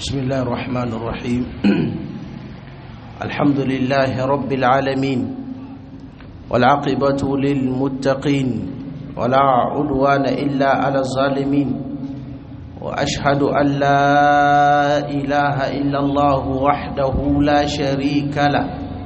بسم الله الرحمن الرحيم الحمد لله رب العالمين والعاقبة للمتقين ولا عدوان إلا على الظالمين وأشهد أن لا إله إلا الله وحده لا شريك له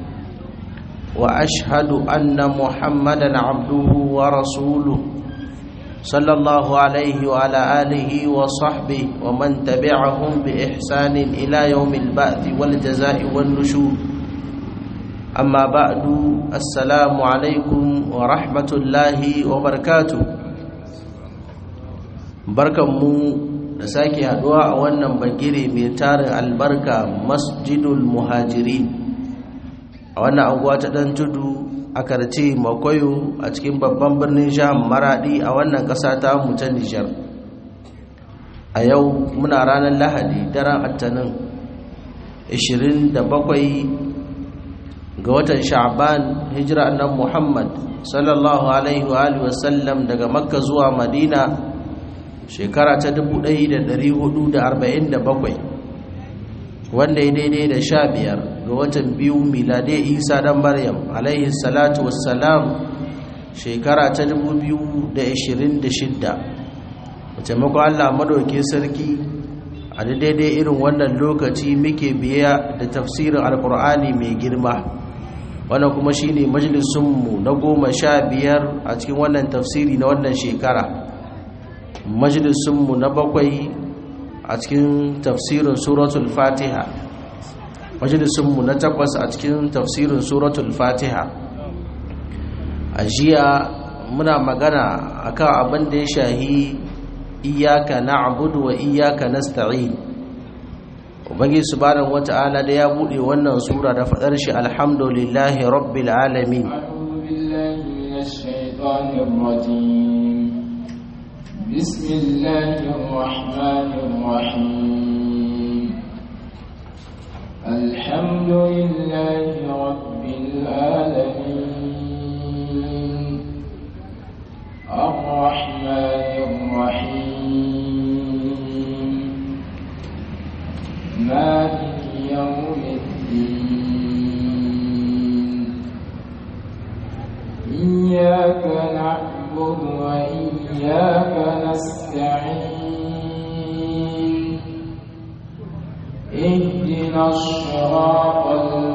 وأشهد أن محمدا عبده ورسوله صلى الله عليه وعلى آله وصحبه ومن تبعهم بإحسان إلى يوم البعث والجزاء والنشور أما بعد السلام عليكم ورحمة الله وبركاته barkanmu da sake haduwa a wannan bagire mai tarin albarka masjidul muhajirin a wannan anguwa ta dan tudu a karce makwayo a cikin babban birnin jihar maradi a wannan ƙasa ta ta nijar a yau muna ranar lahadi daren attanin 27 ga watan sha'ban hijira annan muhammad sallallahu alaihi wa sallam daga makka zuwa madina shekara ta 1447 wanda ya daidai da sha biyar ga watan biyu milade isa dan maryam alaihi salatu wassalam shekara ta 2026 wace mako allah madauke sarki a daidai irin wannan lokaci muke biya da tafsirin alkur'ani mai girma wannan kuma shine majalisunmu na goma sha biyar a cikin wannan tafsiri na wannan shekara majalisunmu na bakwai a cikin tafsirin suratul fatiha majalisunmu na takwas a cikin tafsirin suratul fatiha a jiya muna magana akan abin da ya shahi iyaka na'budu wa iyaka nasta'in ubangi subhanahu wata'ala da ya bude wannan sura da fadar shi alhamdulillahi rabbil alamin بسم الله الرحمن الرحيم الحمد لله رب العالمين الرحمن الرحيم مالك يوم الدين إياك نعبد وإياك نستعين اهدنا الصراط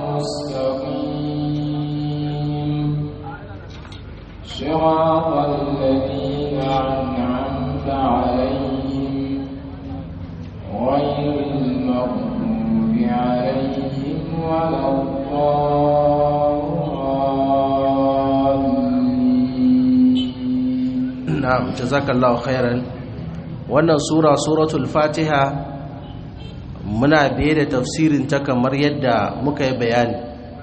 المستقيم صراط الذين أنعمت عليهم غير المغضوب عليهم ولا الضالين na'am jazakallahu khairan wannan sura suratul fatiha muna biye da tafsirin ta kamar yadda muka yi bayani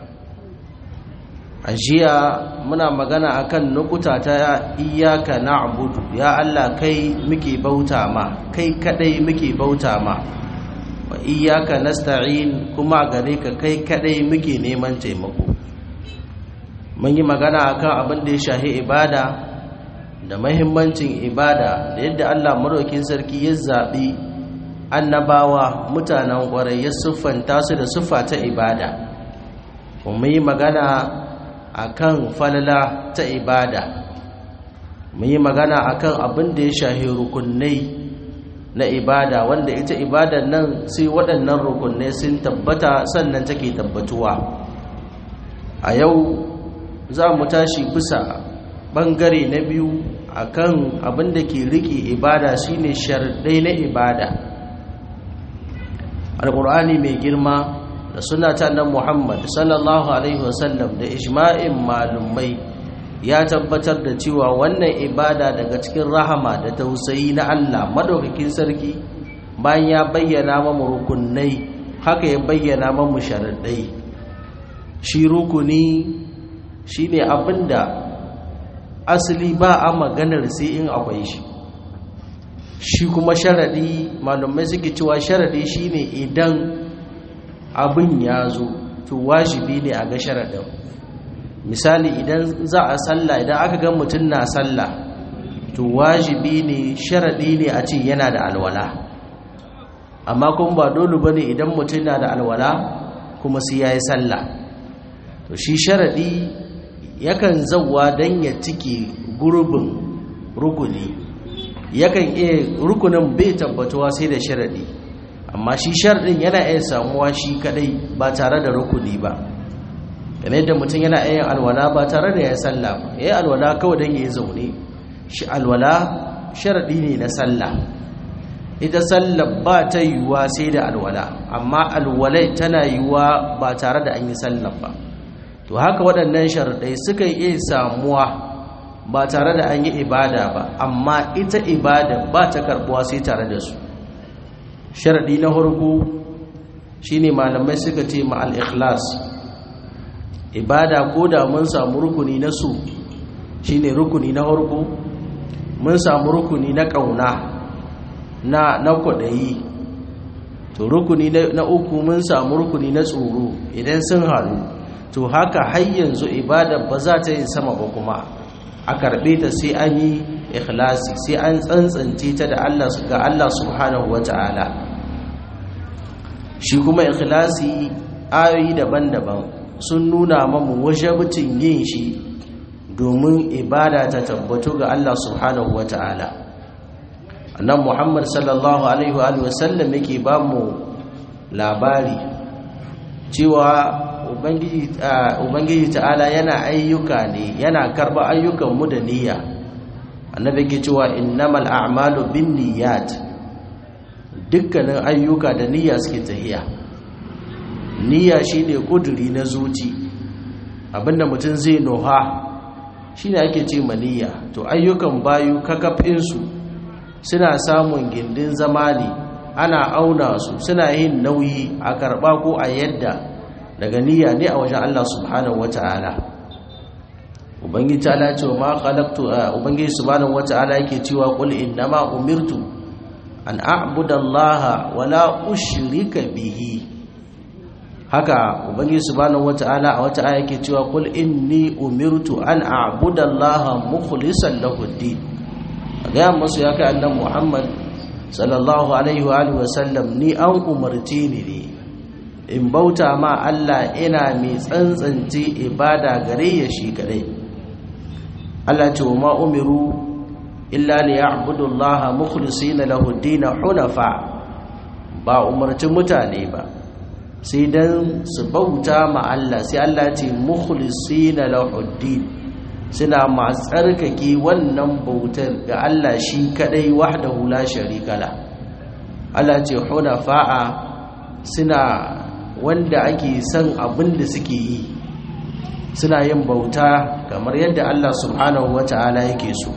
a jiya muna magana akan nukuta ta iyaka na'budu ya Allah kai muke bauta ma kai kadai muke bauta ma wa iyaka nasta'in kuma gare ka kai kadai muke neman taimako mun yi magana akan abin da ya shahi ibada da mahimmancin ibada da yadda Allah maraukin sarki ya zaɓi annabawa mutanen ƙwarai ya siffanta su da siffa ta ibada kuma yi magana a kan falala ta ibada mu yi magana a kan abin da ya shahi rukunai na ibada wanda ita ibadan nan sai waɗannan rukunai sun tabbata sannan take tabbatuwa a yau za mu tashi bisa ɓangare na biyu akan abin da ke riƙe ibada shine sharɗai na ibada alƙur'ani mai girma da suna ta nan muhammad sallallahu alaihi wasallam da ijma'in malumai ya tabbatar da cewa wannan ibada daga cikin rahama da tausayi na allah madaukakin sarki bayan ya bayyana mamu rukunai haka ya bayyana mamu sharaɗai shi rukuni shine abinda asali ba a maganar sai in akwai shi shi kuma sharadi malumai suke cewa sharadi shine idan abin ya zo to wajibi ne a ga sharadin misali idan za a salla idan aka ga mutum na salla to wajibi ne sharadi ne a ce yana da alwala amma kuma ba dole bane idan mutum na da alwala kuma sai yayi sallah to shi sharadi yakan zawwa dan ya cike gurbin rukuni yakan iya rukunin bai tabbatuwa sai da sharadi amma shi sharadin yana iya samuwa shi kadai ba tare da rukuni ba kamar yadda mutum yana iya alwala ba tare da ya sallah ba yayi alwala kawai dan yayi zaune shi alwala sharadi ne na sallah ita sallah ba ta yiwuwa sai da alwala amma alwalai tana yiwuwa ba tare da an yi sallah ba to haka waɗannan sharadai suka iya samuwa ba tare da an yi ibada ba amma ita ibada ba ta karbuwa sai tare da su sharadi na farko shine malamai suka ce ma al-ikhlas ibada ko da mun samu rukuni na su shine rukuni na farko mun samu rukuni na kauna na na kwadayi to rukuni na uku mun samu rukuni na tsoro idan sun haɗu to haka har yanzu ibada ba za ta yi sama ba kuma a karɓe ta sai an yi ikhlasi sai an tsantsance ta da Allah ga Allah subhanahu wata'ala shi kuma ikhlasi ayoyi daban-daban sun nuna mamu wajabcin yin shi domin ibada ta tabbatu ga Allah subhanahu wata'ala annan Muhammad sallallahu alaihi wa sallam yake ba mu labari cewa ubangiji ta'ala yana ayyuka ne yana karba ayyukan mu da niyya annabi ke cewa innamal a'malu binniyat dukkanin ayyuka da niyya suke tahiya niyya shine kuduri na zuci abinda mutum zai noha shine ake ce niyya to ayyukan bayu kakafin su suna samun gindin zama ne ana auna su suna yin nauyi a karba ko a yadda daga niyya ne a wajen Allah subhanahu wata'ala ubangiji ta'ala ce ma khalaqtu ubangiji subhanahu wata'ala yake cewa qul innama umirtu an a'budu Allah wa la ushrika bihi haka ubangiji subhanahu wata'ala a wata aya yake cewa qul inni umirtu an a'budu Allah mukhlishan lahu ad-din ga musu ya kai annabi Muhammad sallallahu alaihi wa alihi wa sallam ni an umarci ni ne in bauta ma Allah ina mai tsantsance ibada gare ya shi kadai Allah ce ma umiru illa li ya'budu Allah mukhlisina lahu ad-din hunafa ba umarci mutane ba sai dan su bauta ma Allah sai Allah ce mukhlisina lahu ad-din suna masu tsarkake wannan bautar ga Allah shi kadai wahdahu la sharika la Allah ce hunafa'a suna wanda ake son abin da suke yi suna yin bauta kamar yadda Allah subhanahu wata'ala yake so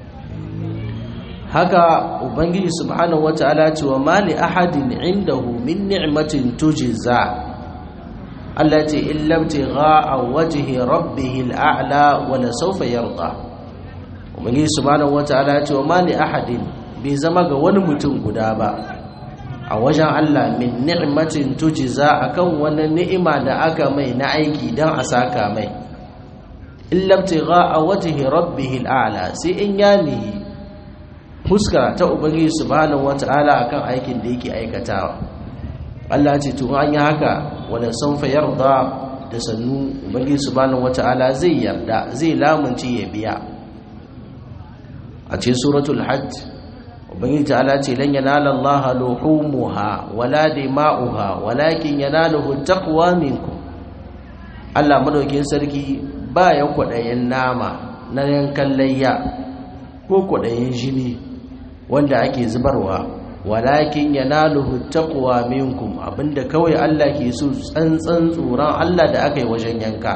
haka ubangiji subhanahu wata'ala ce wa mali ahadin indahu min ni'matin tujza Allah ce illa a wajhi rabbih al'a'la wa la sawfa yarda ubangiji subhanahu wata'ala ce wa mali ahadin bai zama ga wani mutum guda ba a wajen Allah min ni'matin tujza akan wani ni'ima da aka mai na aiki dan a saka mai illa a wajhi rabbih al'a'la sai in ya ni fuskara ta ubangiji subhanahu wata'ala akan aikin da yake aikatawa Allah ce to an yi haka wala sanfa yarda da sannu ubangiji subhanahu wata'ala zai yarda zai lamunci ya biya a cikin suratul hajj ubangiji ta'ala ce lan yanala Allah luhumuha wala dima'uha walakin yanaluhu taqwa minkum Allah madaukin sarki ba ya kwadayin nama na yankan layya ko kwadayin jini wanda ake zubarwa walakin yanaluhu taqwa minkum abinda kawai Allah ke so tsantsan tsoron Allah da aka yi wajen yanka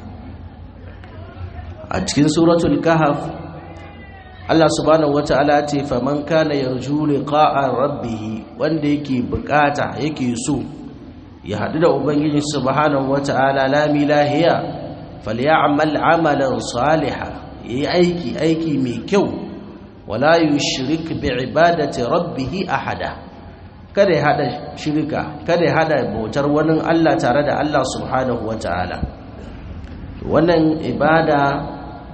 a cikin suratul kahf Allah subhanahu wata'ala ce faman kana yarju liqa'a rabbih wanda yake bukata yake so ya hadu da ubangiji subhanahu wata'ala lami lahiya falyamal amalan salihan yi aiki aiki mai kyau wala yushrik bi ibadati rabbih ahada kada ya hada shirka kada ya hada bautar wani Allah tare da Allah subhanahu wata'ala wannan ibada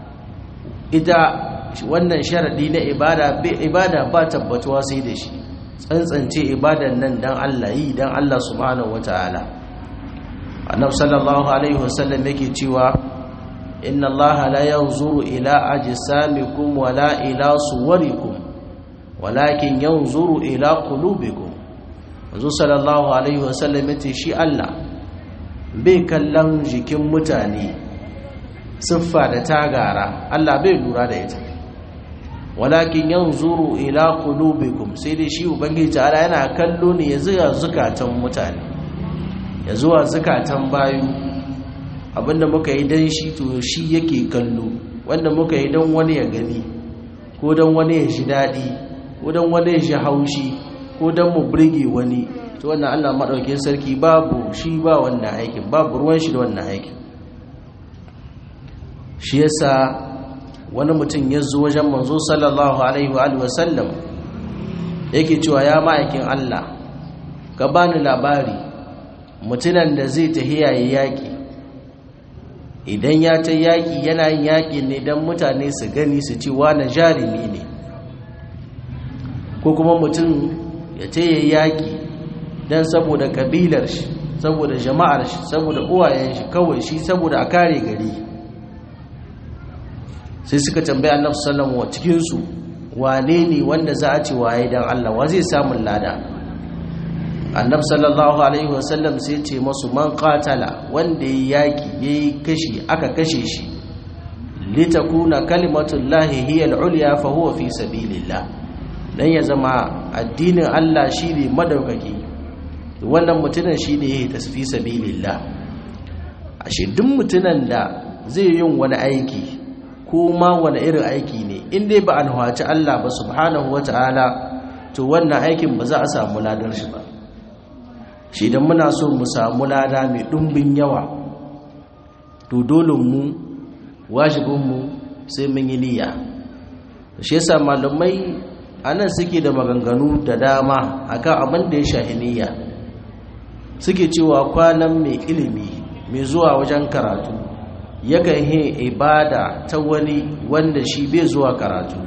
ita wannan sharadi na ibada ibada ba tabbatuwa sai da shi tsantsance ibadan nan dan Allah yi dan Allah subhanahu wataala annabi sallallahu alaihi wasallam yake cewa inna allaha la yanzuru ila ajsamikum wala ila suwarikum walakin yanzuru ila qulubikum manzo sallallahu alaihi wasallam yace shi Allah bai kallon jikin mutane siffa da tagara Allah bai lura da ita walakin yanzuru ila qulubikum sai dai shi ubangiji ta'ala yana kallo ne ya zuwa zukatan mutane ya zuwa zukatan bayu abinda muka yi dan shi to shi yake kallo wanda muka yi dan wani ya gani ko dan wani ya ji dadi ko dan wani ya ji haushi ko dan mu burge wani to wannan Allah madaukakin sarki babu shi ba wannan aikin babu ruwan shi da wannan aikin shi yasa wani mutum ya zo wajen manzo sallallahu alaihi wa alihi wasallam yake cewa ya ma'aikin Allah ka bani labari mutunan da zai tahiya yaƙi idan ya ta yaƙi yana yin yaƙi ne don mutane su gani su ci wani jarumi ne ko kuma mutum ya ta yi yaƙi don saboda ƙabilar shi saboda jama'ar shi saboda uwayen shi kawai shi saboda a kare gari sai suka tambaya annabi sallallahu alaihi cikin su wane ne wanda za a ce waye dan Allah wa zai samu lada annabi sallallahu alaihi wasallam sai ce masu man qatala wanda yayi yaki yayi kashi aka kashe shi litakuna kalimatullahi hiya al-ulya fa huwa fi sabilillah dan ya zama addinin Allah shine madaukaki wannan mutumin shine yake tasfi sabilillah ashe duk mutumin da zai yin wani aiki ko ma wani irin aiki ne in dai ba an hawaci Allah ba subhanahu wata'ala to wannan aikin ba za a samu ladar shi ba shi idan muna so mu samu lada mai ɗumbin yawa to dole mu wajibin mu sai mun yi niyya shi yasa malamai anan suke da maganganu da dama akan abin da ya shahi niyya suke cewa kwanan mai ilimi mai zuwa wajen karatu yakan yi ibada ta wani wanda shi bai zuwa karatu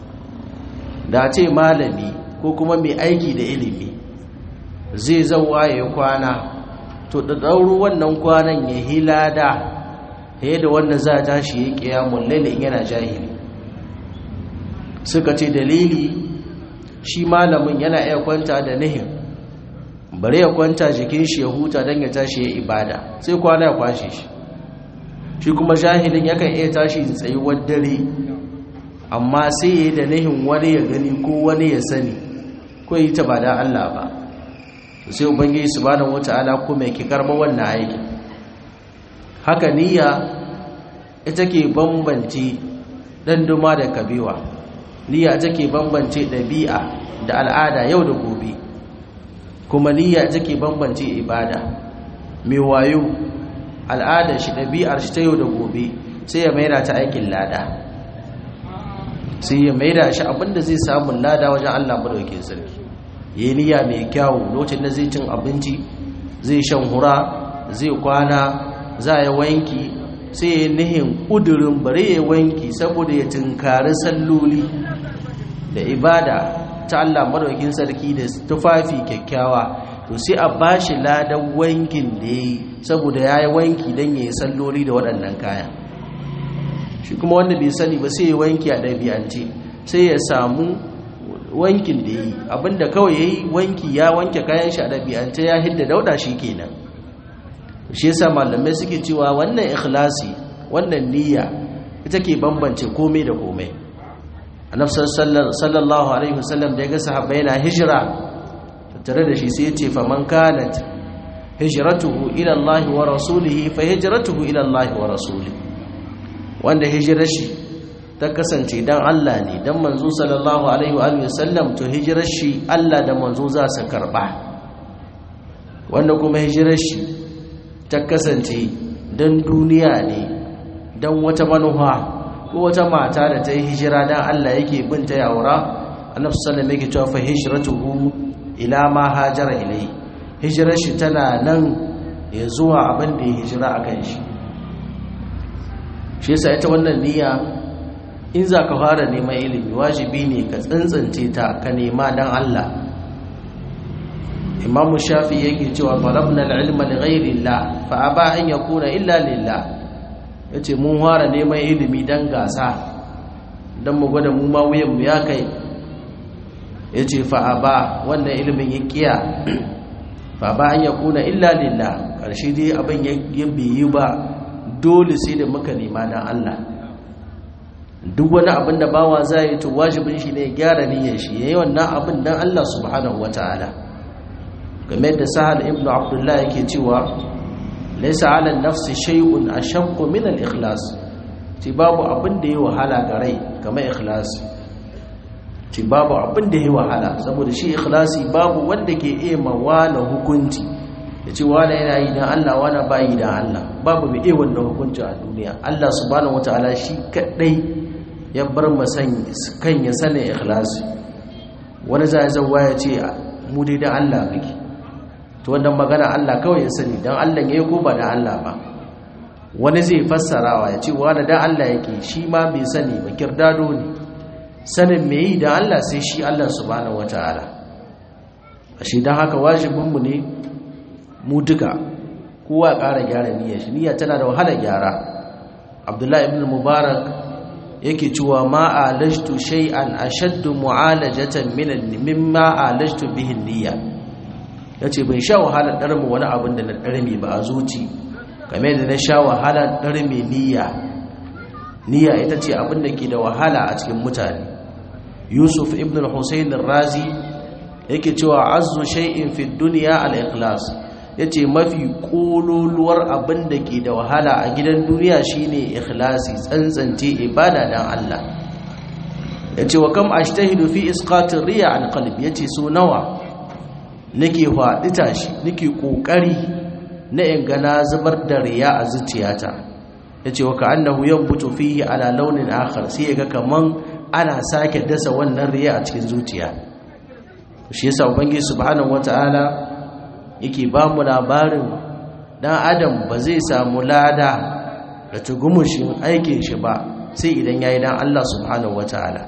da ce malami ko kuma mai aiki da ilimi zai zauwa ya kwana to da ɗauru wannan kwanan ya hilada ya da wanda za a tashi ya ƙiyamun lailin yana jahili suka ce dalili shi malamin yana iya kwanta da nihin bari ya kwanta jikin shi ya huta don ya tashi ya ibada sai kwana ya kwashe shi shi kuma jahilin yakan iya tashi tsayuwar dare amma sai ya yi da nihin wani ya gani ko wani ya sani ko yi ta ba da Allah ba sai ubangiji subhanahu wata'ala kuma yake karba wannan aiki haka niyya ita ke bambance danduma da kabewa niyya ita ke bambance ɗabi'a da al'ada yau da gobe kuma niyya ita ke bambance ibada mai wayo al'adar shi ɗabi'ar shi ta yau da gobe sai ya maida ta aikin lada sai ya maida shi abinda zai samun lada wajen Allah madaukakin sarki yi niyya mai kyawu lokacin da zai cin abinci zai shan hura zai kwana za ya wanki sai ya nihin ƙudurin bare ya wanki saboda ya tunkari salloli da ibada ta Allah madaukakin sarki da tufafi kyakkyawa to sai a bashi ladan wankin da ya yi saboda ya yi wanki don ya yi salloli da waɗannan kaya shi kuma wanda bai sani ba sai ya wanki a ɗabi'ance sai ya samu wankin da ya yi abinda kawai ya yi wanki ya wanke kayan shi a ɗabi'ance ya hidda dauɗa shi kenan shi yasa malamai suke cewa wannan ikhlasi wannan niyya ita ke bambance komai da komai annabi sallallahu alaihi wasallam da ya ga sahabbai na hijira tare da shi sai ya ce faman kanat hijratuhu ila Allah wa rasulihi fa hijratuhu ila Allah wa rasulihi wanda hijirar shi ta kasance dan Allah ne dan manzo sallallahu alaihi wa alihi wasallam to hijirar shi Allah da manzo za su karba wanda kuma hijirar shi ta kasance dan duniya ne dan wata manufa ko wata mata da ta yi hijira dan Allah yake binta ya aura annabi sallallahu alaihi wasallam yake cewa fa hijratuhu ila ma hajara ilai hijirar shi tana nan ya zuwa abin da ya hijira a kan shi shi yasa ita wannan niyya in za ka fara neman ilimi wajibi ne ka tsantsance ta ka nema don Allah imamu shafi yake cewa talabna al-ilma li ghayri Allah fa aba an yakuna illa lillah yace mun fara neman ilimi dan gasa dan mu gwada mu ma wuyan mu ya kai yace fa aba wannan ilimin ya kiya fa ba an yakuna illa lillah karshe dai abin ya biyi ba dole sai da muka nema dan Allah duk wani abin da bawa zai yi to wajibin shi ne gyara niyyar shi yayi wannan abin dan Allah subhanahu wataala game da sahal ibn abdullah yake cewa laysa ala nafsi shay'un ashaqqu min al-ikhlas ci babu abin da yayi wahala ga rai kamar ikhlas ci babu abin da yayi wahala saboda shi ikhlasi babu wanda ke iya mawana hukunci yace wala yana yi dan Allah wala ba yi dan Allah babu mai iya wannan hukunci a duniya Allah subhanahu wataala shi kadai ya bar masan kan ya sani ikhlasi wani zai zawa ya ce mu dai dan Allah kake to wannan magana Allah kawai ya sani dan Allah yayi ko ba dan Allah ba wani zai fassarawa ya ce wani dan Allah yake shi ma bai sani ba kirdado ne sanin me yi dan Allah sai shi Allah subhanahu wataala ashe dan haka wajibin mu ne mu duka kowa ƙara gyara niyyar shi niyya tana da wahala gyara Abdullahi ibn Mubarak yake cewa ma alajtu shay'an ashaddu mu'alajatan min mimma alajtu bihi niyya yace bai sha wahalar darmi wani abin da na darmi ba a zuci game da na sha wahalar darmi niyya niyya ita ce abin da ke da wahala a cikin mutane Yusuf ibn al-Husayn razi yake cewa azzu shay'in fi dunya al-ikhlas yace mafi kololuwar abin da ke da wahala a gidan duniya shine ikhlasi tsantsance ibada dan Allah yace wa kam ashtahidu fi isqati riya an qalbi yace so nawa nake faɗi tashi nake kokari na in gana zubar da riya a zuciyata yace wa ka'annahu yanbutu fihi ala launin akhar sai yaga kaman ana sake dasa wannan riya a cikin zuciya shi yasa ubangiji subhanahu wataala yake ba mu labarin dan adam ba zai samu lada da tugumushin aikin shi ba sai idan yayi dan Allah subhanahu wataala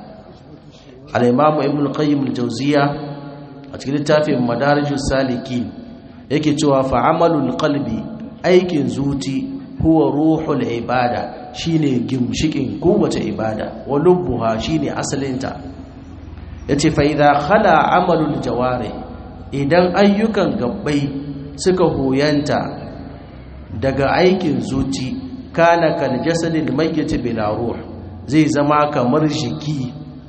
al-imam ibn qayyim al-jawziya a cikin littafin madarijus salikin yake cewa fa amalul qalbi aikin zuci huwa ruhul ibada shine gimshikin kowace ibada wa lubbuha shine asalinta yace fa idza khala amalul jawari idan ayyukan gabbai suka hoyanta daga aikin zuci kana kal jasadil mayyit bila ruh zai zama kamar jiki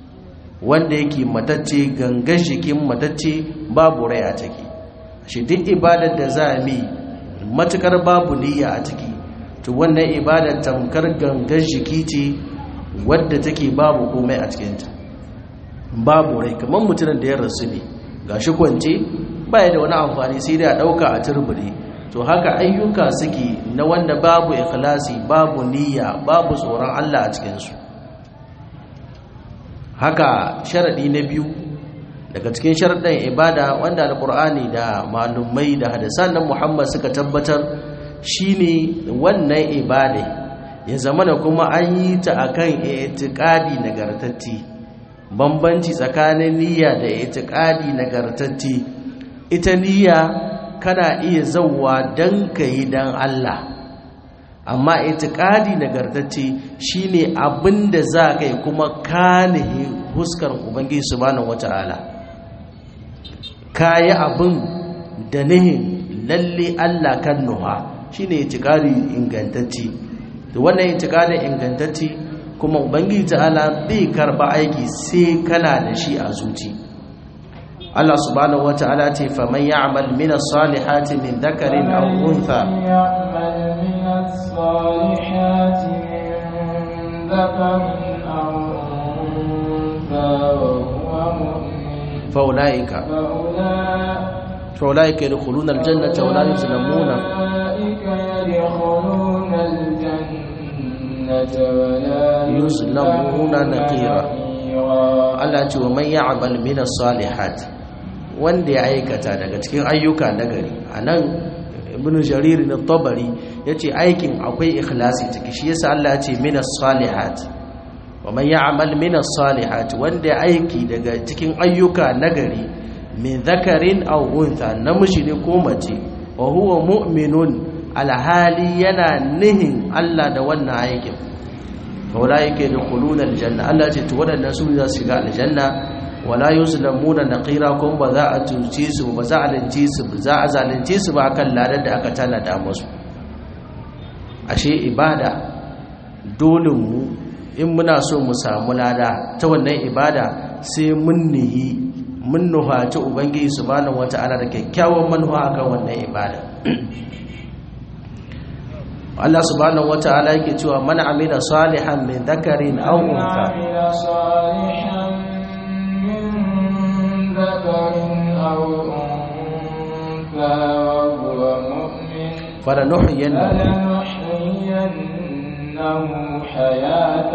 wanda yake matacce gangan jikin matacce babu rai a ciki shi duk ibadar da za mu matukar babu niyya a ciki to wannan ibadar tamkar gangan jiki ce wadda take babu komai a cikinta babu rai kamar mutumin da ya rasu ne gashi kwance baya da wani amfani sai dai a dauka a turbure to haka ayyuka suke na wanda babu ikhlasi babu niyya babu tsoron Allah a cikin su haka sharadi na biyu daga cikin sharadan ibada wanda alqur'ani da malumai da hadisan nan Muhammad suka tabbatar shine wannan ibada ya zamana kuma an yi ta akan i'tiqadi nagartatti bambanci tsakanin niyya da itiqadi nagartacce ita niyya kana iya zauwa dan kai dan Allah amma itiqadi nagartacce shine abinda za kai kuma kanihi huskar ubangiji subhanahu wataala kayi abin da nihin lalle Allah kan nuha shine itiqadi ingantacce to wannan itiqadin ingantacce kuma ubangiji ta'ala bai karba aiki sai kana da shi a zuci Allah subhanahu wata'ala ce faman ya'mal min as-salihati min dhakarin aw untha يعمل من الصالحات من ذكر أو أنثى وهو مؤمن faulaika فأولئك faulaika yadkhuluna al-jannata wa la yuzlamuna أولئك يدخلون الجنة ولا يظلمون نقيرا. نقيرا Allah ce wa man ya'mal min as-salihat wanda ya aikata daga cikin ayyuka nagari anan ibnu jarir na tabari yace aikin akwai ikhlasi ciki shi yasa Allah ya ce min as-salihat wa man ya'mal min as-salihat wanda ya aiki daga cikin ayyuka nagari min dhakarin aw untha namiji ne ko mace wa huwa mu'minun alhali yana nihin Allah da wannan aikin ulaika yadkhuluna aljanna Allah ce to wadannan su za su shiga aljanna wala yuzlamuna naqira kun ba za a tuce su ba za a lance su ba za a zalunce su ba akan ladan da aka tanada musu ashe ibada dole mu in muna so mu samu lada ta wannan ibada sai mun nihi mun nuhaci ubangiji subhanahu wata'ala da kyakkyawan manufa akan wannan ibada Allah subhanahu wata'ala yake cewa man amila salihan min dhakarin aw untha فلنحيينه فلنحيينه حياة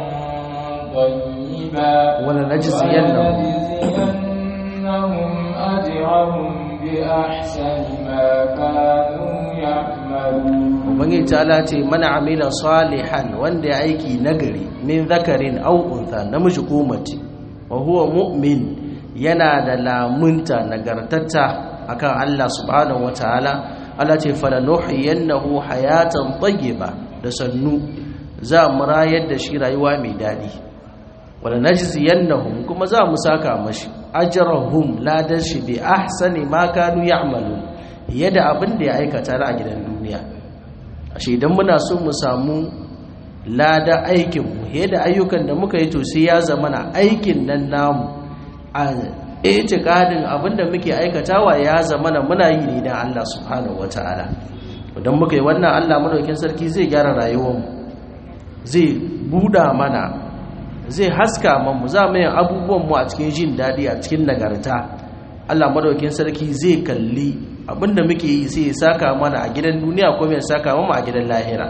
طيبة ولنجزينهم ولنجزينهم أجرهم بأحسن ما كانوا يعملون ubangiji ta'ala ce mana amila salihan wanda ya aiki nagari min zakarin aw untha namiji ko mace wa huwa mu'min yana da lamunta nagartatta akan Allah subhanahu wataala Allah ce falanuhiyannahu hayatan tayyiba da sannu za mu rayar da shi rayuwa mai dadi wala najziyannahum kuma za mu saka mashi ajrahum ladan shi bi ahsani ma kanu ya'malun yadda abin da ya aikata a gidan duniya ashe idan muna so mu samu lada aikin mu yadda ayyukan da muka yi to sai ya zama na aikin nan namu a itikadin abin da muke aikatawa ya zama na muna yi ne dan Allah subhanahu wataala idan muka yi wannan Allah madaukin sarki zai gyara rayuwar mu zai buda mana zai haska mu za mu yin abubuwan mu a cikin jin dadi a cikin nagarta Allah madaukin sarki zai kalli abinda muke yi sai ya saka mana a gidan duniya ko ya saka mana a gidan lahira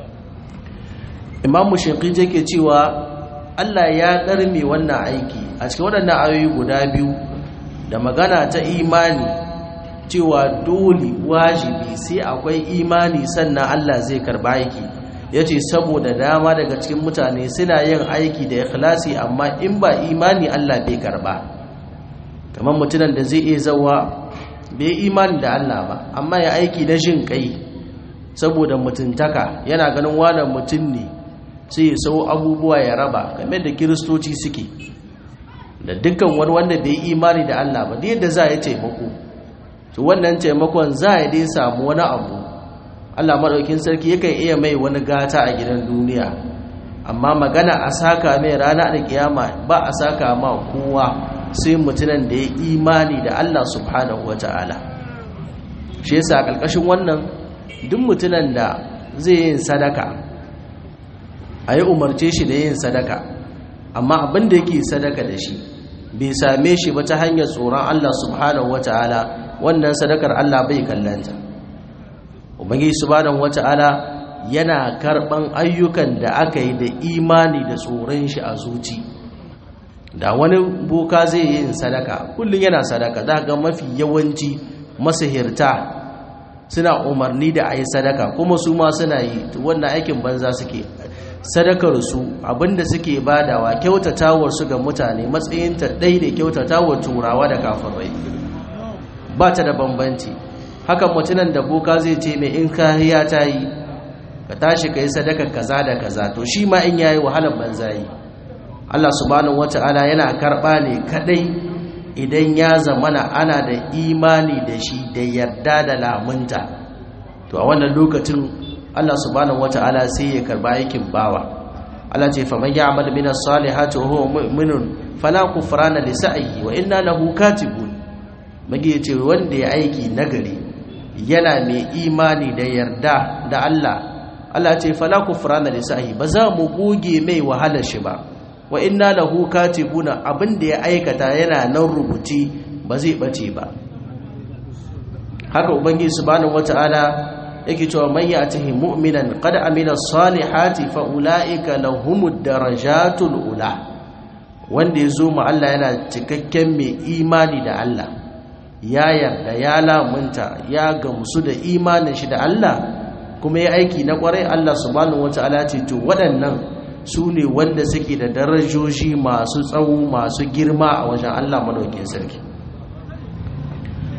Imam Shafi'i yake cewa Allah ya darme wannan aiki a cikin waɗannan ayoyi guda biyu da magana ta imani cewa dole wajibi sai akwai imani sannan Allah zai karba aiki yace saboda dama daga cikin mutane suna yin aiki da ikhlasi amma in ba imani Allah bai karba kamar mutumin da zai iya zawa bai imani da Allah ba amma ya aiki na jin kai saboda mutuntaka yana ganin wannan mutum ne sai ya sau abubuwa ya raba game da kiristoci suke da dukkan wani wanda bai imani da Allah ba yadda za ya taimako to wannan taimakon za ya dai samu wani abu Allah maɗaukin sarki yakan iya mai wani gata a gidan duniya amma magana a saka mai rana da kiyama ba a saka ma kowa sai mutunan da ya imani da Allah subhanahu wa ta'ala shi yasa a ƙarƙashin wannan duk mutunan da zai yin sadaka a yi umarce shi da yin sadaka amma abin da yake sadaka da shi bai same shi ba ta hanyar tsoron Allah subhanahu wa ta'ala wannan sadakar Allah bai kallanta ubangiji subhanahu wa ta'ala yana karɓan ayyukan da aka yi da imani da tsoron shi a zuci. da wani boka zai yi sadaka kullum yana sadaka za ga mafi yawanci masahirta suna umarni da a yi sadaka kuma su ma suna yi wannan aikin banza suke sadakar su abinda suke badawa kyautatawar su ga mutane matsayinta ɗai da kyautatawar turawa da kafirai ba ta da bambanci hakan mutunan da boka zai ce mai in kariya ta yi ka tashi ka yi sadaka kaza da kaza to shi ma in yayi wahalar banza yi Allah subhanahu wata'ala yana karɓa ne kadai idan ya zamana ana da imani da shi da yarda da lamunta to a wannan lokacin Allah subhanahu wata'ala sai ya karba aikin bawa Allah ce fa man ya'mal min as-salihati wa huwa mu'minun fala kufrana li sa'ihi wa inna lahu katibun mage ce wanda ya aiki nagari yana mai imani da yarda da Allah Allah ce fala kufrana li sa'ihi ba za mu goge mai wahalar shi ba wa inna lahu katibuna abinda ya aikata yana nan rubuci ba zai bace ba haka ubangiji subhanahu wataala yake cewa man ya'tihi mu'minan qad amila salihati fa ulaika lahumud darajatul ula wanda yazo mu Allah yana cikakken mai imani da Allah ya yarda ya lamunta ya gamsu da imanin shi da Allah kuma ya aiki na kwarai Allah subhanahu wataala ce to waɗannan su ne wanda suke da darajoji masu tsawo masu girma a wajen Allah madaukin sarki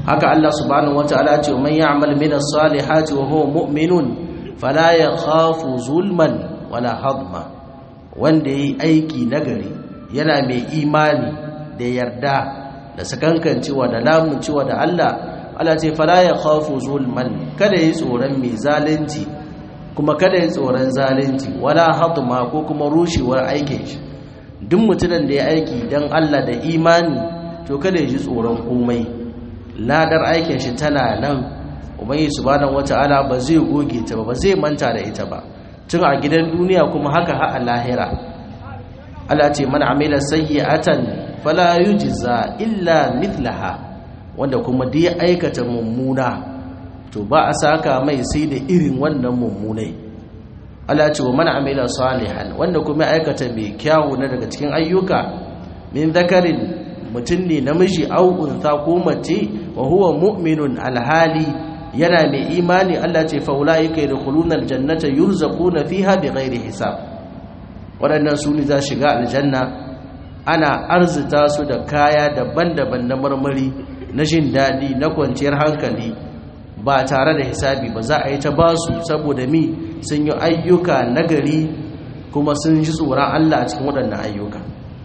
haka Allah subhanahu wataala ce man ya'mal min as-salihati wa huwa mu'minun fala yakhafu zulman wala hadma wanda yayi aiki nagari yana mai imani da yarda da sakankancewa da lamuncewa da Allah Allah ce fala yakhafu zulman kada yi tsoron mai zalunci kuma kada yi tsoron zalunci wala hadma ko kuma rushewar aikin shi duk mutumin da ya aiki dan Allah da imani to kada ya ji tsoron komai ladar aikin shi tana nan ubangi subhanahu wata'ala ba zai goge ta ba ba zai manta da ita ba tun a gidan duniya kuma haka ha a lahira Allah ce man amila sayyi'atan fala yujza illa mithlaha wanda kuma da ya aikata mummuna to ba a saka mai sai da irin wannan mummunai Allah ce wa man amila salihan wanda kuma aikata mai kyawu na daga cikin ayyuka min zakarin mutum ne namiji au unsa ko mace wa huwa mu'minun alhali yana mai imani Allah ce fa ulaika yadkhuluna aljannata yurzaquna fiha bighairi hisab waɗannan su ne za shiga aljanna ana arzita su da kaya daban-daban na marmari na jin daɗi na kwanciyar hankali ba tare da hisabi ba za a yi ta ba su saboda mi sun yi ayyuka nagari kuma sun ji tsoron Allah a cikin waɗannan ayyuka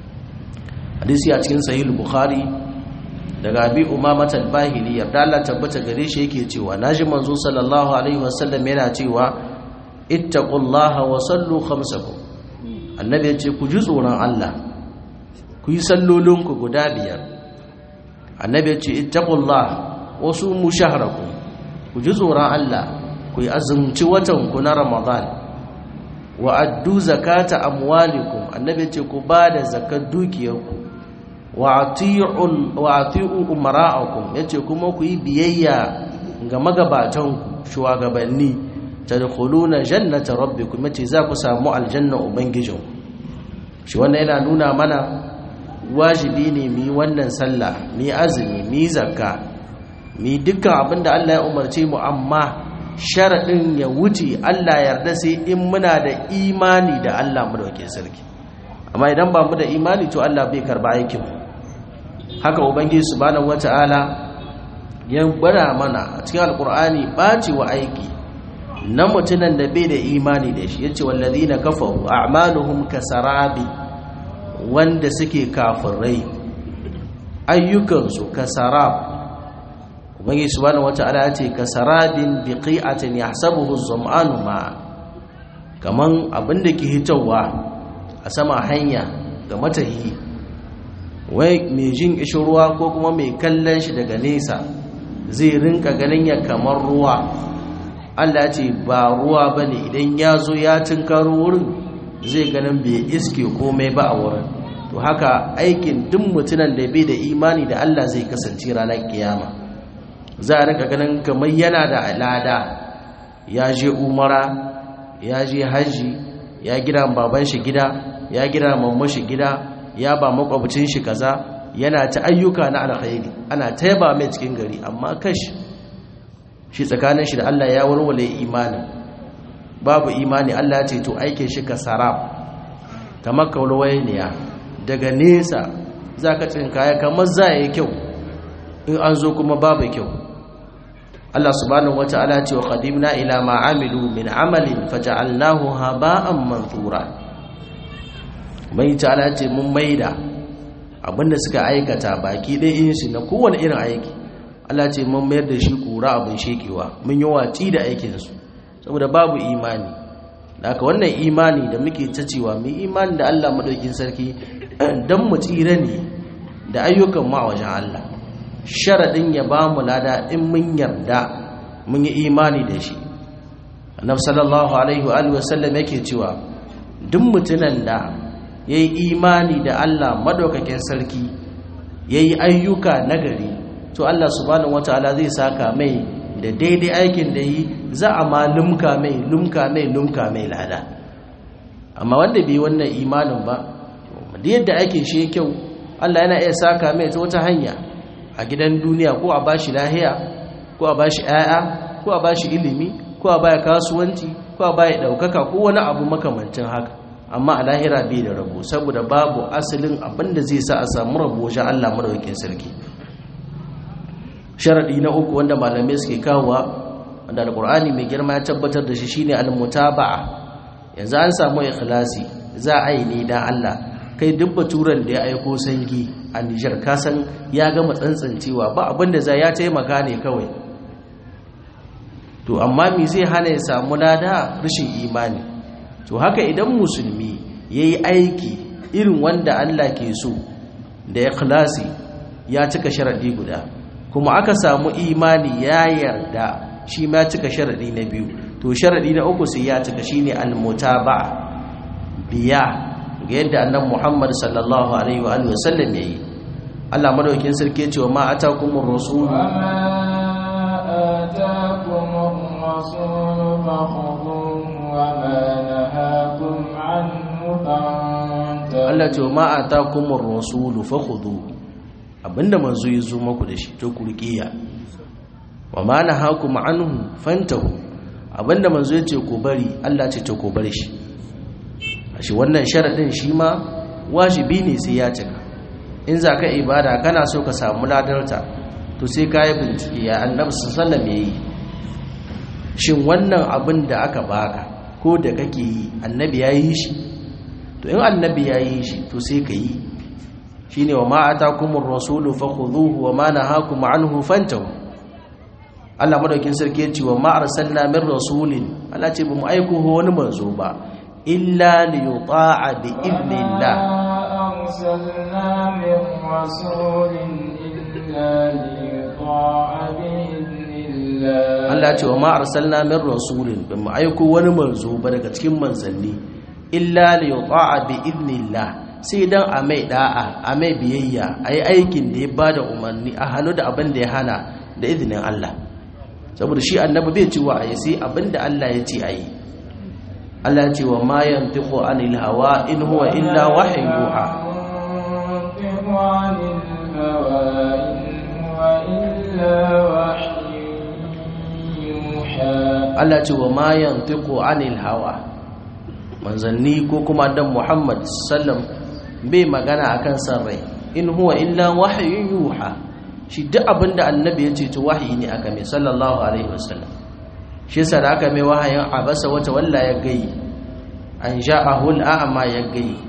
hadisi a cikin sahih bukhari daga abi umamat al-bahili yarda Allah tabbata gare shi yake cewa naji manzo sallallahu alaihi wasallam yana cewa ittaqullaha wa sallu khamsakum annabi yace ku ji tsoron Allah ku yi sallolinku guda biyar annabi yace ittaqullaha wa sumu shahrakum ku ji tsoron Allah ku yi azumci watan ku na Ramadan wa addu zakata amwalikum annabi yace ku bada zakat dukiyarku wa ati'u umara'akum yace kuma ku yi biyayya ga magabatanku shugabanni tadkhuluna jannata rabbikum yace za ku samu aljanna ubangijin shi wannan yana nuna mana wajibi ne mu yi wannan sallah mu yi azumi mu yi zakka mu yi dukkan abinda Allah ya umarce mu amma sharadin ya wuce Allah yarda sai in muna da imani da Allah mu dauke sarki amma idan ba mu da imani to Allah bai karba aikin mu haka ubangiji subhanahu wata'ala ya gwada mana a cikin alkur'ani baci wa aiki na mutunan da bai da imani da shi yace wallazina kafaru a'maluhum kasarabi wanda suke kafirai ayyukansu kasarab ubangiji subhanahu wata'ala yace kasarabin biqi'atin yahsabuhu az-zam'anu ma kaman abinda ke hitowa a sama hanya ga matahi wai mai jin ishin ruwa ko kuma mai kallon shi daga nesa zai rinka ganin ya kamar ruwa Allah ce ba ruwa ba ne idan ya zo ya tunkaro wurin zai ganin bai iske komai ba a wurin to haka aikin duk mutunan da bai da imani da Allah zai kasance ranar kiyama za a rinka ganin kamar yana da alada ya je umara ya je hajji ya gida baban shi gida ya gida mamman shi gida ya ba makwabcin shi kaza yana ta ayyuka na alkhairi ana taiba mai cikin gari amma kash shi tsakanin shi da Allah ya warware imani babu imani Allah ce to aikin shi ka sarab kamar kaulawayniya daga nesa zaka tsinkaya kamar za yi kyau in an zo kuma babu kyau Allah subhanahu wata'ala ce wa qadimna ila ma amilu min amalin faja'alnahu haba'an manthura mai ta'ala ce mun maida abinda suka aikata baki ɗaya yin shi na kowane irin aiki Allah ce mun mayar da shi kura abin shekewa mun yi watsi da aikinsu saboda babu imani da aka wannan imani da muke ta cewa mu imani da Allah madaukin sarki dan mu tsira ne da ayyukan mu a wajen Allah sharadin ya ba mu lada in mun yarda mun yi imani da shi annabi sallallahu alaihi wa sallam yake cewa duk mutunan da ya yi imani da Allah madaukakin sarki ya yi ayyuka nagari to Allah subhanahu wataala zai saka mai da daidai aikin da yi za a ma lumka mai lumka mai lumka mai lada amma wanda bai wannan imanin ba da yadda aikin shi kyau Allah yana iya saka mai ta wata hanya a gidan duniya ko a bashi lahiya ko a bashi 'ya'ya ko a bashi ilimi ko a baya kasuwanci ko a baya daukaka ko wani abu makamancin haka amma a lahira bai da rabo saboda babu asalin abin da zai sa a samu rabo wajen Allah madaukakin sarki sharadi na uku wanda malamai suke kawowa wanda alqur'ani mai girma ya tabbatar da shi shine almutaba'a yanzu an samu ikhlasi za a yi ne dan Allah kai duk baturan da ya aiko sangi a Nijar kasan ya gama tsantsancewa ba abinda za ya taimaka ne kawai to amma me zai hana ya samu lada rashin imani to haka idan musulmi yayi aiki irin wanda Allah ke so da ikhlasi ya cika sharadi guda kuma aka samu imani ya yarda shi ma cika sharadi na biyu to sharadi na uku sai ya cika shine al-mutaba'a biya ga yadda annabi Muhammad sallallahu alaihi wa alihi wasallam yayi Allah madaukin sarki ya ce wa ma atakumur rasul آتاكم الرسول فخذوه وما نهاكم عنه فانتهوا Allah ce wa ma atakumur rasul fakhudhu abinda manzo ya zo maku da shi to ku riqiya wa ma nahakum anhu fantahu abinda manzo ya ce ku bari Allah ce to ku bari shi shi wannan sharadin shi ma wajibi ne sai ya cika in za ka ibada kana so ka samu ladarta to sai ka yi bincike ya annabi sallam ya yi shin wannan abin da aka baka ko da kake yi annabi ya yi shi to in annabi ya yi shi to sai ka yi shi ne wa ma'ata kuma rasulu fa khudhuhu wa ma nahakum anhu fantahu Allah madaukin sarki ya ce wa ma arsalna min rasulin Allah ce bamu aiko wani manzo ba illa li yuta'a bi idnillah أرسلنا من رسول إلا ليطاع بإذن الله Allah ce wa ma arsalna min rasulin ba mu aiko wani manzo ba daga cikin manzanni illa li yuta'a bi idnillah sai dan a mai da'a a mai biyayya ayi aikin da ya bada umarni a hannu da abin da ya hana da izinin Allah saboda shi annabi bai ci wa ayi sai abin da Allah ya ce ayi Allah ya ce wa ma yantiqu anil hawa in huwa illa wahyu yuha ينطق عن الهوى إن هو إلا وحي يوحى Allah ce wa ma yantiqu anil hawa manzanni ko kuma dan Muhammad sallam bai magana akan san rai in huwa illa wahyun yuha shi duk abinda annabi ya ce to wahayi ne aka mai sallallahu alaihi wasallam shi yasa da aka mai wahayin abasa wata walla ya gai an ja'ahu al'ama ya gai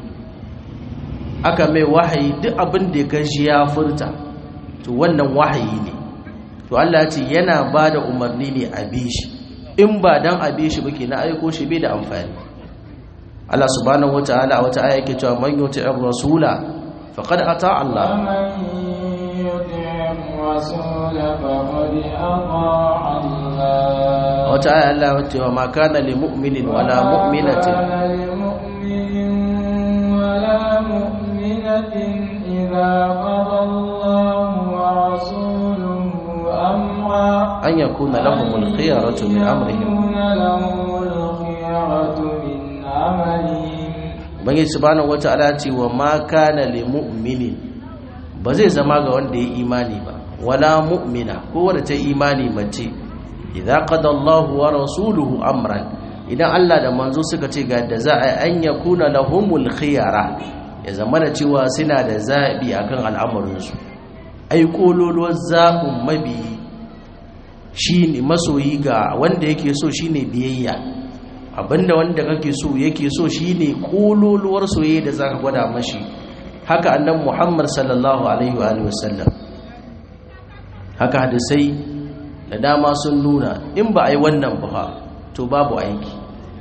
aka mai wahayi duk abinda ya gaji ya furta to wannan wahayi ne to Allah ya ce yana bada umarni ne a bi shi in ba dan a bi shi ba na aiko shi bai da amfani Allah subhanahu wataala a wata aya yake cewa man yuti'ir rasula faqad ata Allah ومن يطع الرسول فقد أطاع الله wata aya Allah ya ce wa ma kana lil mu'minin wala mu'minatin وما كان لمؤمن ولا مؤمنة إذا قضى الله ورسوله أمرا an yakuna lahumul khiyaratu min amrihim يكون لهم الخيرة من أمرهم ubangiji subhanahu wataala ya ce wa ma kana lil mu'minin ba zai zama ga wanda ya imani ba wala mu'mina ko wanda ta imani mace idza qada Allahu wa rasuluhu amran idan Allah da manzo suka ce ga da za a an yakuna lahumul khiyara ya zama da cewa suna da zabi akan al'amuransu ai kololuwar zaɓin mabiyi shine masoyi ga wanda yake so shine biyayya abinda wanda kake so yake so shine kololuwar soyayya da zaka gwada mashi haka annabi Muhammad sallallahu alaihi wa alihi wasallam haka hadisai da dama sun nuna in ba a yi wannan ba to babu aiki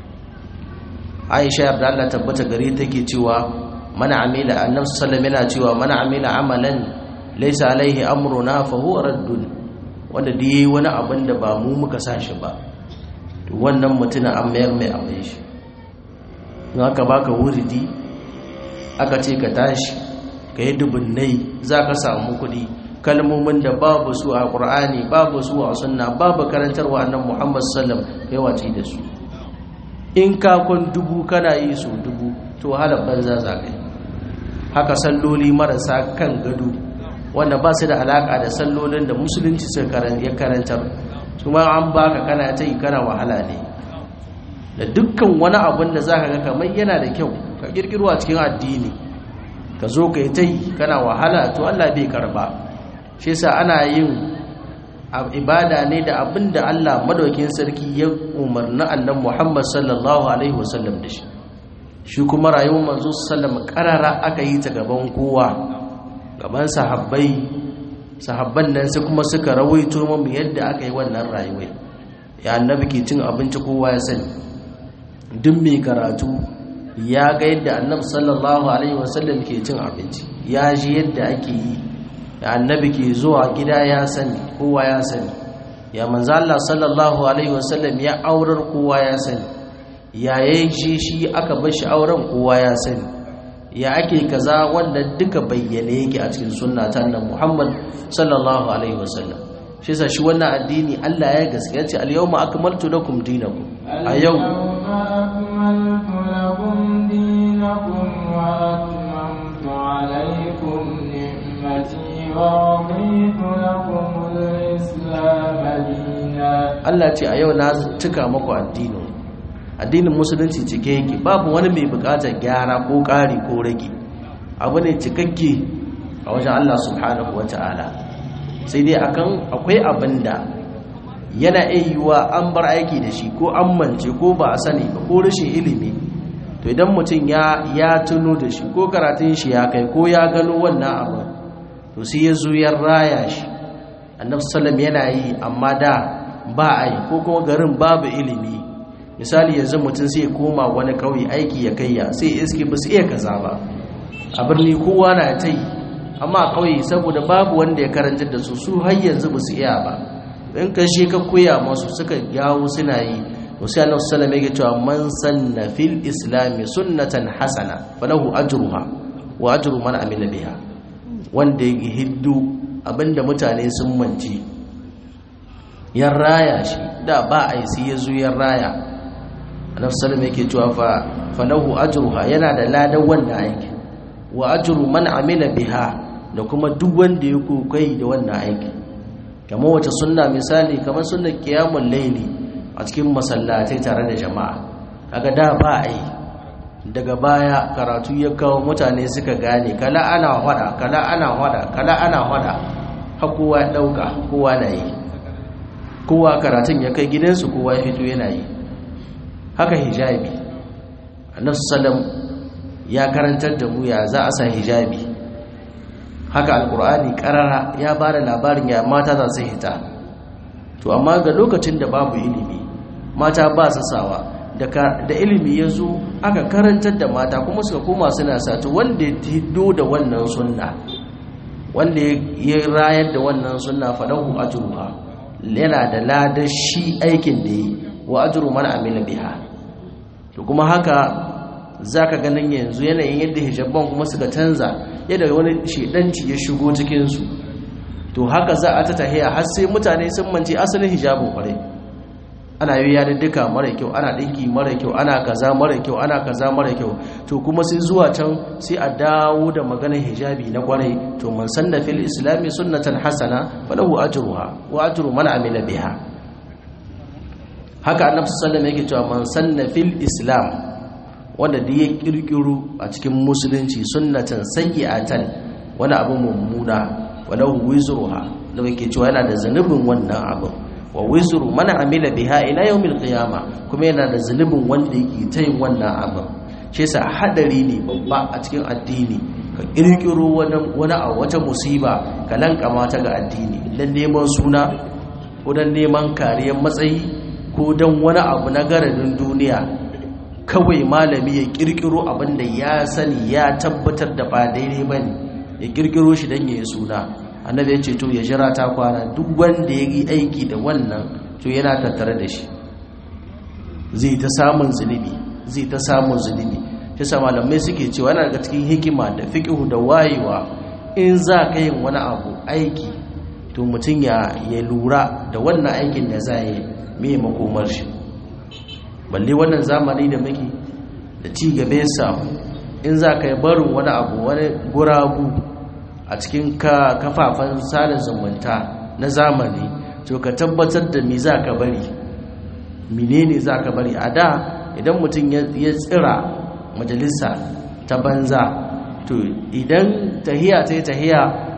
Aisha yarda Allah tabbata gare take cewa mana amila annabi sallallahu yana cewa mana amila amalan laysa alaihi amruna fa huwa raddun wanda da yayi wani abin da ba mu muka sa shi ba to wannan mutumin an mayar mai abin shi in aka baka wuridi aka ce ka tashi ka yi dubunnai za ka samu kuɗi kalmomin da babu su a ƙur'ani babu su a sunna babu karantarwa annan muhammad sallam kai wace da su in kakon dubu kana yi su dubu to halar banza za ka yi haka salloli marasa kan gado wanda ba su da alaƙa da sallolin da musulunci suka ya karantar kuma an baka kana ta yi kana wahala ne da dukkan wani abin da za ka ga kamar yana da kyau ka kirkiro a cikin addini ka zo ka yi ta yi kana wahala to Allah bai karba shi yasa ana yin ibada ne da abin da Allah madaukin sarki ya umarni annan Muhammad sallallahu alaihi wasallam da shi shi kuma rayuwar manzo sallam karara aka yi ta gaban kowa gaban sahabbai sahabban nan sai kuma suka rawaito mu yadda aka yi wannan rayuwar ya annabi ke cin abinci kowa ya sani duk mai karatu ya ga yadda annabi sallallahu alaihi wasallam ke cin abinci ya ji yadda ake yi da annabi ke zuwa gida ya sani kowa ya sani ya manzo Allah sallallahu alaihi wasallam ya aurar kowa ya sani ya yayin shi shi aka bar shi auren kowa ya sani ya ake kaza wanda duka bayyane yake a cikin sunna ta annabi Muhammad sallallahu alaihi wasallam shi yasa shi wannan addini Allah ya gaskiya ce al-yawma akmaltu lakum dinakum a yau أكملت لكم دينكم وأتممت عليكم نعمتي ورضيت لكم الإسلام دينا Allah ce a yau na cika maku addinin addinin musulunci cike yake babu wani mai bukatar gyara ko ƙari ko rage abu ne cikakke a wajen Allah subhanahu wa ta'ala sai dai akan akwai abin da yana iya yiwuwa an bar aiki da shi ko an mance ko ba a sani ba ko rashin ilimi to idan mutum ya ya tuno da shi ko karatun shi ya kai ko ya gano wannan abu to sai ya zo ya raya shi annabi sallam yana yi amma da ba a yi ko kuma garin babu ilimi misali yanzu mutum sai ya koma wani kauye aiki ya kaiya sai iske ba su iya kaza ba a birni kowa na ta yi amma a kauye saboda babu wanda ya karantar da su su har yanzu ba su iya ba in ka shi ka koya masu suka yawo suna yi wasu annabi sallam yake cewa man sanna fil islami sunnatan hasana falahu ajruha wa ajru man amila biha wanda ya hiddu abinda mutane sun manci ya raya shi da ba a yi sai ya zo ya raya annabi sallam yake cewa fa falahu ajruha yana da ladan wannan aiki wa ajru man amila biha da kuma duk wanda ya kokai da wannan aiki kamar wata sunna misali kamar sunnar qiyamul layli a cikin masallatai tare da jama'a kaga da ba a yi daga baya karatu ya kawo mutane suka gane kala ana hada kala ana hada kala ana hada har kowa ya dauka kowa na yi kowa karatun ya kai gidansu kowa ya fito yana yi haka hijabi annabi sallam ya karantar da mu ya za a sa hijabi haka alkur'ani karara ya ba da labarin ya mata za su hita to amma ga lokacin da babu ilimi mata ba su sawa da ilimi ya zo aka karantar da mata kuma suka koma suna satu wanda ya hiddo da wannan sunna wanda ya rayar da wannan sunna falahu ajruha yana da ladar shi aikin da yi wa ajru man amila biha to kuma haka zaka ganin yanzu yanayin yadda hijabban kuma suka canza yadda wani shedanci ya shigo cikin su to haka za a ta tahiya har sai mutane sun mance asalin hijabin kwarai ana yi ya duka mara kyau ana dinki mara kyau ana kaza mara kyau ana kaza mara kyau to kuma sai zuwa can sai a dawo da maganar hijabi na kwarai to man sanna fil islami sunnatan hasana falahu ajruha wa ajru man amila biha haka annabi sallallahu alaihi yake cewa man sanna fil islam wanda da ya kirkiru a cikin musulunci sunnatan sayyi'atan wani abu mummuna walahu wizruha da yake cewa yana da zanubin wannan abu wa wizru man amila biha ila yawmil qiyama kuma yana da zunubin wanda yake ta yin wannan abin shi yasa hadari ne babba a cikin addini ka kirkiro wani wani a wata musiba ka lankama ta ga addini dan neman suna ko dan neman kariyar matsayi ko dan wani abu na garadin duniya kawai malami ya kirkiro abin da ya sani ya tabbatar da ba daidai bane ya kirkiro shi dan yayi suna annabi ya ce to ya jira ta kwana duk wanda ya yi aiki da wannan to yana tattare da shi zai ta samun zunubi zai ta samun zunubi shi sa malamai suke cewa yana daga cikin hikima da fiqhu da wayewa in za ka yin wani abu aiki to mutum ya ya lura da wannan aikin da za yi me makomar shi balle wannan zamani da muke da ci gabe sa in za ka yi barin wani abu wani guragu a cikin kafafen sada zumunta na zamani to ka tabbatar da me za ka bari menene za ka bari a da idan mutum ya tsira majalisa ta banza to idan tahiya ta yi tahiya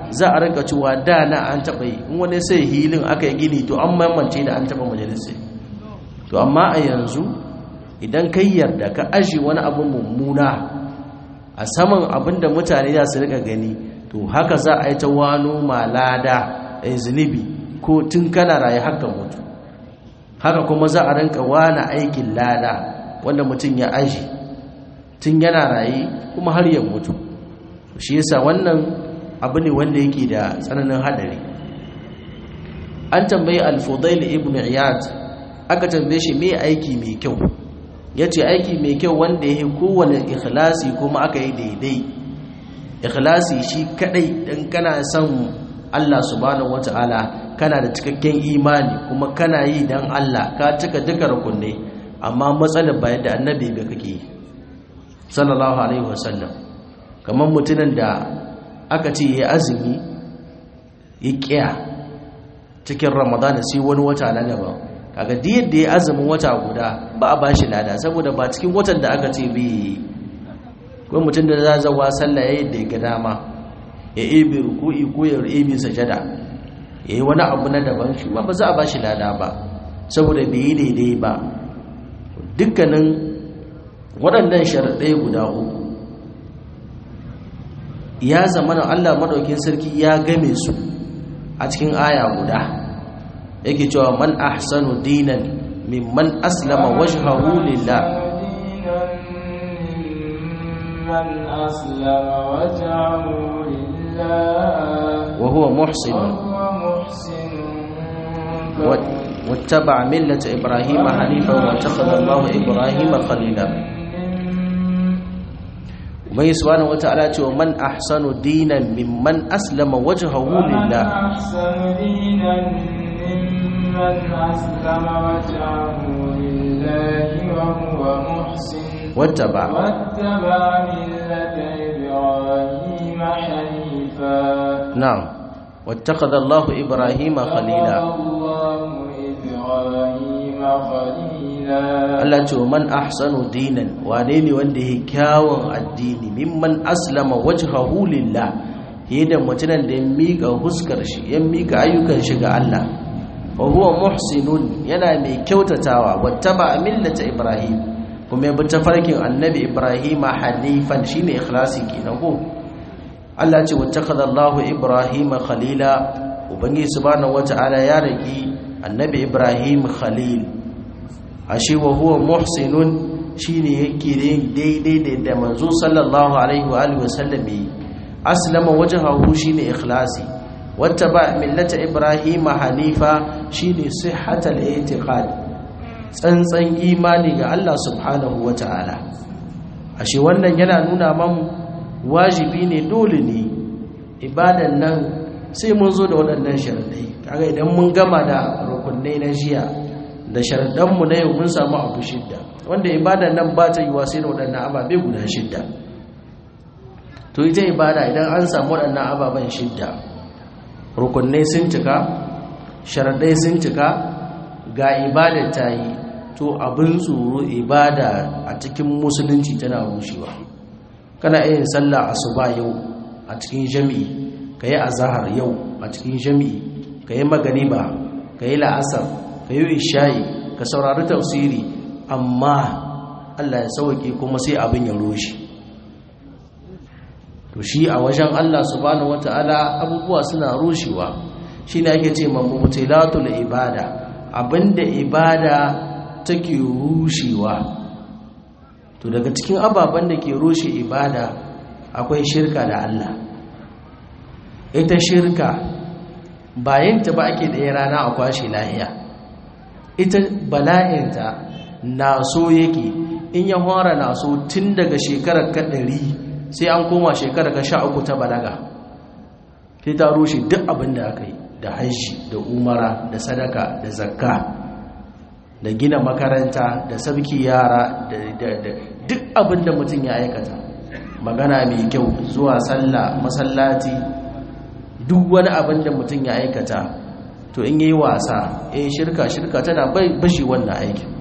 za a rinka cewa da na an taɓa yi in wani sai hilin aka yi gini to an mamance da an taɓa majalisai to amma a yanzu idan kai yarda ka aji wani abin mummuna a saman abin da mutane za su rika gani to haka za a yi ta wano malada a zunubi ko tun kana raye haka mutu haka kuma za a rinka wani aikin lada wanda mutum ya aji tun yana raye kuma har ya mutu shi yasa wannan abu ne wanda yake da tsananin hadari an tambayi al-fudail ibn iyad aka tambaye shi me aiki mai kyau yace aiki mai kyau wanda yake kowane ikhlasi kuma aka yi daidai ikhlasi shi kadai dan kana son Allah subhanahu wataala kana da cikakken imani kuma kana yi dan Allah ka cika duka rukunai amma matsalar bayan da annabi ga kake sallallahu alaihi wasallam kamar mutumin da aka ce ya azumi ya kiya cikin ramadana sai wani wata na gaba kaga duk yadda ya azumin wata guda ba a bashi lada saboda ba cikin watan da aka ce bi ko mutum da za zawa sallah yayin da ya ga dama ya ebe ruku'i ko ya ebe sajada yayi wani abu na daban shi ba za a bashi lada ba saboda bai yi daidai ba dukkanin waɗannan sharaɗai guda uku ya zama na Allah maɗaukin sarki ya game su a cikin aya guda yake cewa man ahsanu dinan mimman aslama wajhahu lillah من أسلم وجهه لله وهو محسن وهو محسن واتبع ملة إبراهيم حنيفا واتخذ الله إبراهيم خليلا ubangi subhanahu wataala ce wa man ahsanu dinan mimman aslama wajhahu lillah أحسن دينا ممن أسلم وجهه لله وهو محسن wattaba واتبع ملة إبراهيم حنيفا na'am wattakhadha Allah Ibrahima khalila الله إبراهيم خليلا Allah ce wa man ahsanu dinan wane ne wanda yake kyawun addini mimman aslama wajhahu lillah da mutumin da ya mika huskar shi ya mika ayyukan shi ga Allah wa huwa muhsinun yana mai kyautatawa wattaba millata Ibrahim kuma ya bi tafarkin annabi Ibrahim hanifan shine ikhlasi kenan ko Allah ce wattakhadha Allahu Ibrahim khalila ubangi subhanahu wata'ala ya raki annabi Ibrahim khalil ashe wa huwa muhsinun shine yake daidai da manzo sallallahu alaihi wa alihi wasallam aslama wajhahu shine ikhlasi wattaba millata Ibrahim hanifa shine sihhatal i'tiqad tsantsan imani ga Allah subhanahu wata'ala ashe wannan yana nuna mamu wajibi ne dole ne ibadan nan sai mun zo da waɗannan sharaɗai kaga idan mun gama da rukunai na jiya da sharaɗanmu na yau mun samu abu shidda wanda ibadan nan ba ta yi wa sai da waɗannan ababe guda shidda to ita ibada idan an samu waɗannan ababen shidda rukunai sun cika sharaɗai sun cika ga ibada ta yi to abin tsoro ibada a cikin musulunci tana rushewa kana yin sallah asuba yau a cikin jami'i ka yi azahar yau a cikin jami'i ka yi magariba ka yi la'asar ka yi isha'i ka saurari tafsiri amma allah ya sauke kuma sai abin ya roshe to shi a wajen allah subhanahu wata'ala abubuwa suna rushewa shi ne ake ce mamutilatul ibada abinda ibada take rushewa to daga cikin ababen da ke rushe ibada akwai shirka da Allah ita shirka bayanta ba ake ɗaya rana a kwashe lahiya ita bala'inta na so yake in ya fara na so tun daga shekarar ka ɗari sai an koma shekarar ka sha uku ta balaga sai ta rushe duk abin da aka yi da hajji da umara da sadaka da zakka da gina makaranta da sabki yara da duk abin da mutum ya aikata magana mai kyau zuwa sallah masallaci duk wani abin da mutum ya aikata to in yi wasa eh shirka shirka tana bashi wannan aikin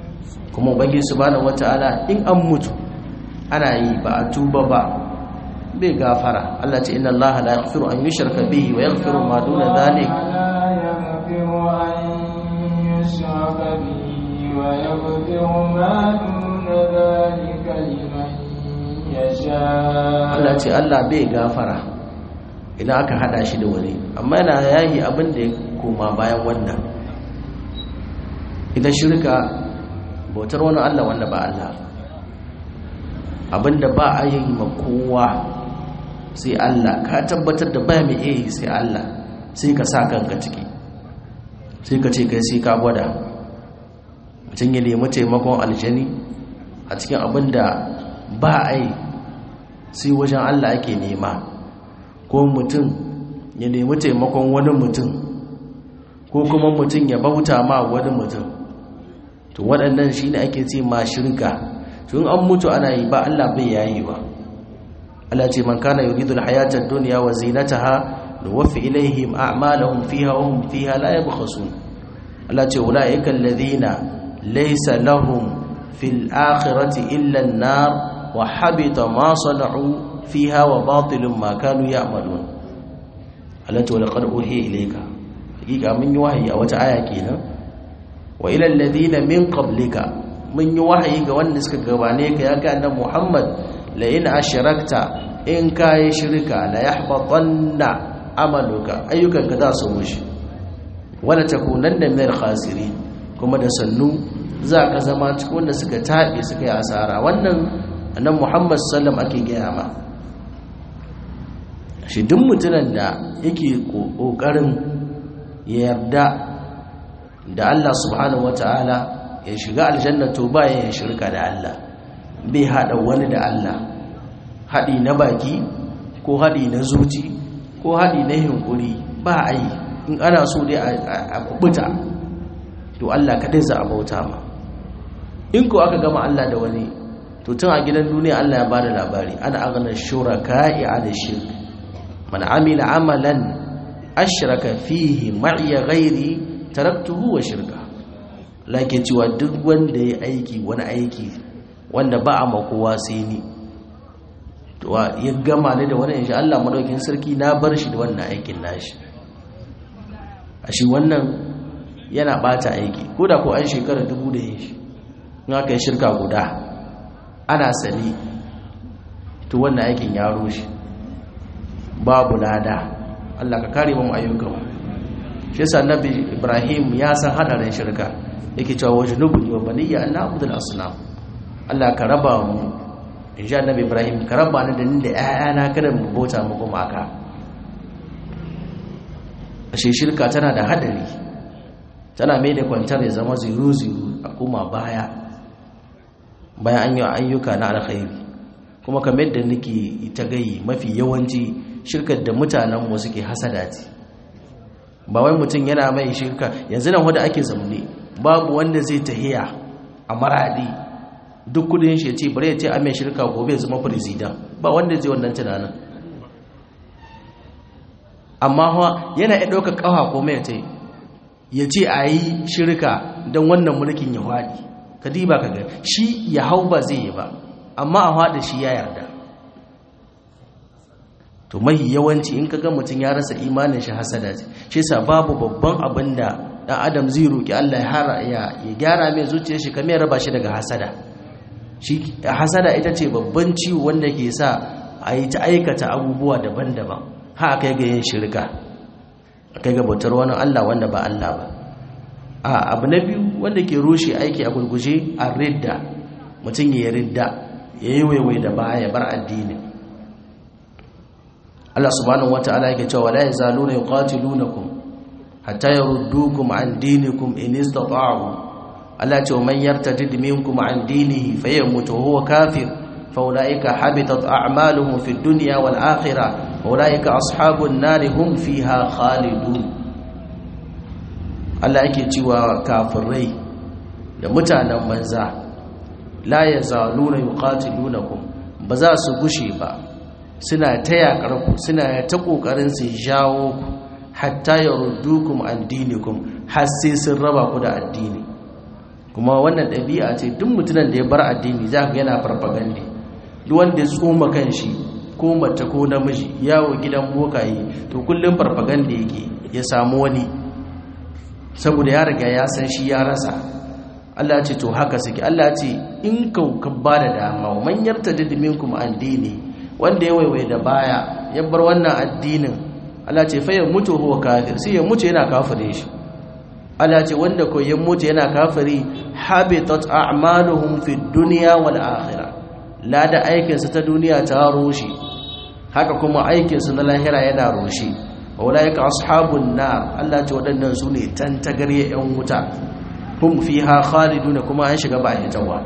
kuma ubangi subhanahu wataala in an mutu ana yi ba a tuba ba bai gafara Allah ce inna Allah la yaghfiru an yushraka bihi wa yaghfiru ma duna dhalik لا يغفر أن يشرك به ويغفر ما دون ذلك لمن يشاء Allah ce Allah bai gafara idan aka hada shi da wani amma yana yayi abin da ya koma bayan wannan ita shirka bautar wani Allah wanda ba Allah abinda ba a yi ma kowa sai Allah ka tabbatar da ba mai iya yi sai Allah sai ka sa kanka ciki sai ka ce kai sai ka gwada mutum ya nemi taimakon aljani a cikin abin da ba a yi sai wajen Allah ake nema ko mutum ya nemi taimakon wani mutum ko kuma mutum ya bauta ma wani mutum to waɗannan shi ne ake ce ma shirka tun an mutu ana yi ba Allah bai yayi ba Allah ce man kana yuridul hayatad dunya wa zinataha nuwaffi ilaihim a'malahum fiha wa hum fiha la yabkhasun Allah ce ulaika alladhina laysa lahum fil akhirati illa an-nar wa habita ma sana'u fiha wa batilun ma kanu ya'malun Allah ce laqad uhiya ilayka hakika mun yi wahayi a wata aya kenan wa ila alladhina min qablika mun yi wahayi ga wanda suka gabane ka ya ga annabi Muhammad la in ashrakta in kai shirka la yahbatanna amaluka ayyukanka za su rushe wala takunanna minal khasirin kuma da sannu za ka zama cikin wanda suka tabe suka yi asara wannan annabi Muhammad sallam ake gaya ma shi duk mutumin da yake kokarin yarda da Allah subhanahu wataala ya shiga aljanna to ba ya shirka da Allah bai hada wani da Allah hadi na baki ko hadi na zuci ko hadi na hinkuri ba a yi in ana so dai a kubuta to Allah kadai za a bauta ma in ko aka gama Allah da wani to tun a gidan duniya Allah ya bada labari ana aghna shuraka'i 'ala shirk man amila amalan ashraka fihi ma'iya ghairi taraktuhu wa shirka lake cewa duk wanda ya aiki wani aiki wanda ba a makowa sai ni to ya gama ne da wani insha Allah madaukin sarki na bar shi da wannan aikin nashi a shi wannan yana bata aiki ko da ko an shekara dubu da yin shi in aka yi shirka guda ana sani to wannan aikin ya rushe babu lada Allah ka kare mu ayyukan shi yasa annabi Ibrahim ya san hadarin shirka yake cewa wajnubuni wa baniya an na'budul asnam Allah ka raba mu insha annabi Ibrahim ka raba ni da ni da ƴaƴana kada mu bauta mu kuma aka ashe shirka tana da hadari tana mai da kwantar ya zama ziru ziru a kuma baya bayan an yi ayyuka na alkhairi kuma kamar da nake ta gayi mafi yawanci shirkar da mutanenmu suke hasada ce ba wai mutum yana mai shirka yanzu nan wanda ake zamne babu wanda zai tahiya a maradi duk kudin shi ya ce bari ya ce a mai shirka gobe ya zama firizidan ba wanda zai wannan tunanin amma hawa yana ya ɗauka ƙawa ko mai ta ya ce a yi shirka don wannan mulkin ya haɗi ka diba ka ga shi ya hau ba zai yi ba amma a haɗa shi ya yarda to mahi yawanci in kaga mutum ya rasa imanin shi hasada ce shi yasa babu babban abin da dan adam zai roki Allah ya hara ya gyara mai zuciyar shi kamar raba shi daga hasada shi hasada ita ce babban ciwo wanda ke sa a yi ta aikata abubuwa daban-daban ha kai ga yin shirka kai ga bautar wani Allah wanda ba Allah ba a abu na biyu wanda ke rushe aiki a gurguje a ridda mutum ya ridda ya yi waiwai da baya bar addini Allah subhanahu wata'ala yake cewa la yazaluna yuqatilunakum hatta yaruddukum an dinikum in istata'u Allah ce man yartadid minkum an dinihi fayamut huwa kafir faulaika habitat a'maluhum fid dunya wal akhirah faulaika ashabun nar hum fiha khalidun Allah yake cewa kafirai da mutanen banza la yazaluna yuqatilunakum ba za su gushe ba suna ta yaƙarku suna ta ƙoƙarin su jawo ku hatta ya rudukum an dinikum har sai sun raba ku da addini kuma wannan ɗabi'a ce duk mutumin da ya bar addini za ka yana farfagandi duk wanda ya tsoma kan shi ko mace ko namiji yawo gidan bokaye to kullum farfaganda yake ya samu wani saboda ya riga ya san shi ya rasa Allah ce to haka suke Allah ce in ka ba da dama man yartadid minkum an dini wanda ya waiwai da baya ya bar wannan addinin Allah ce fa ya mutu huwa kafir sai ya mutu yana kafire shi Allah ce wanda ko ya mutu yana kafiri habitat a'maluhum fid dunya wal akhirah lada aikin sa ta duniya ta rushe haka kuma aikin sa na lahira yana rushe ulaika ashabun nar Allah ce wadannan su ne tantagarye yan wuta hum fiha khaliduna kuma an shiga ba hitawa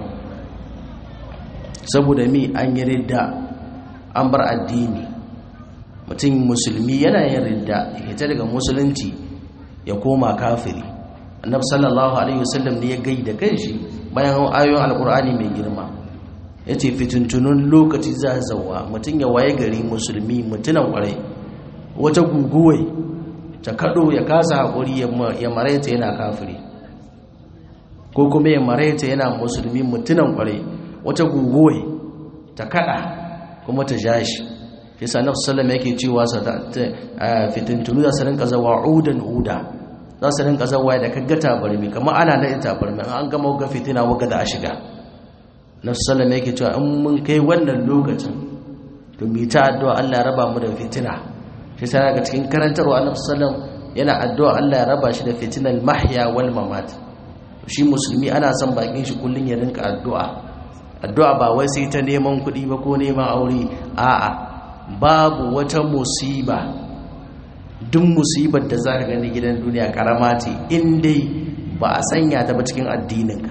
saboda mi an yi ridda an bar addini mutum musulmi yana yin ridda ya hita daga musulunci ya koma kafiri annabi sallallahu alaihi wasallam ne ya gaida kanshi bayan ayoyin alkur'ani mai girma yace fituntunun lokaci za zawa mutum ya waye gari musulmi mutunan kwarai wata guguwai ta kado ya kasa hakuri ya maraita yana kafiri ko kuma ya maraita yana musulmi mutunan kwarai wata guguwai ta kada kuma ta jashi yasa annabi sallallahu alaihi yake cewa fitintunu za su rinka zawa udan uda za su rinka zawa da kaggata barmi kamar ana na ita barmi an gama ga fitina waga da a shiga na sallama yake cewa in mun kai wannan lokacin to mi ta addu'a Allah ya raba mu da fitina shi sai daga cikin karantarwa annabi sallam yana addu'a Allah ya raba shi da fitinal mahya wal mamat shi musulmi ana son bakin shi kullun ya rinka addu'a addu'a ba wai sai ta neman kuɗi ba ko neman aure a'a babu wata musiba duk musibar da za ka gani gidan duniya karama ce in dai ba a sanya ta ba cikin addininka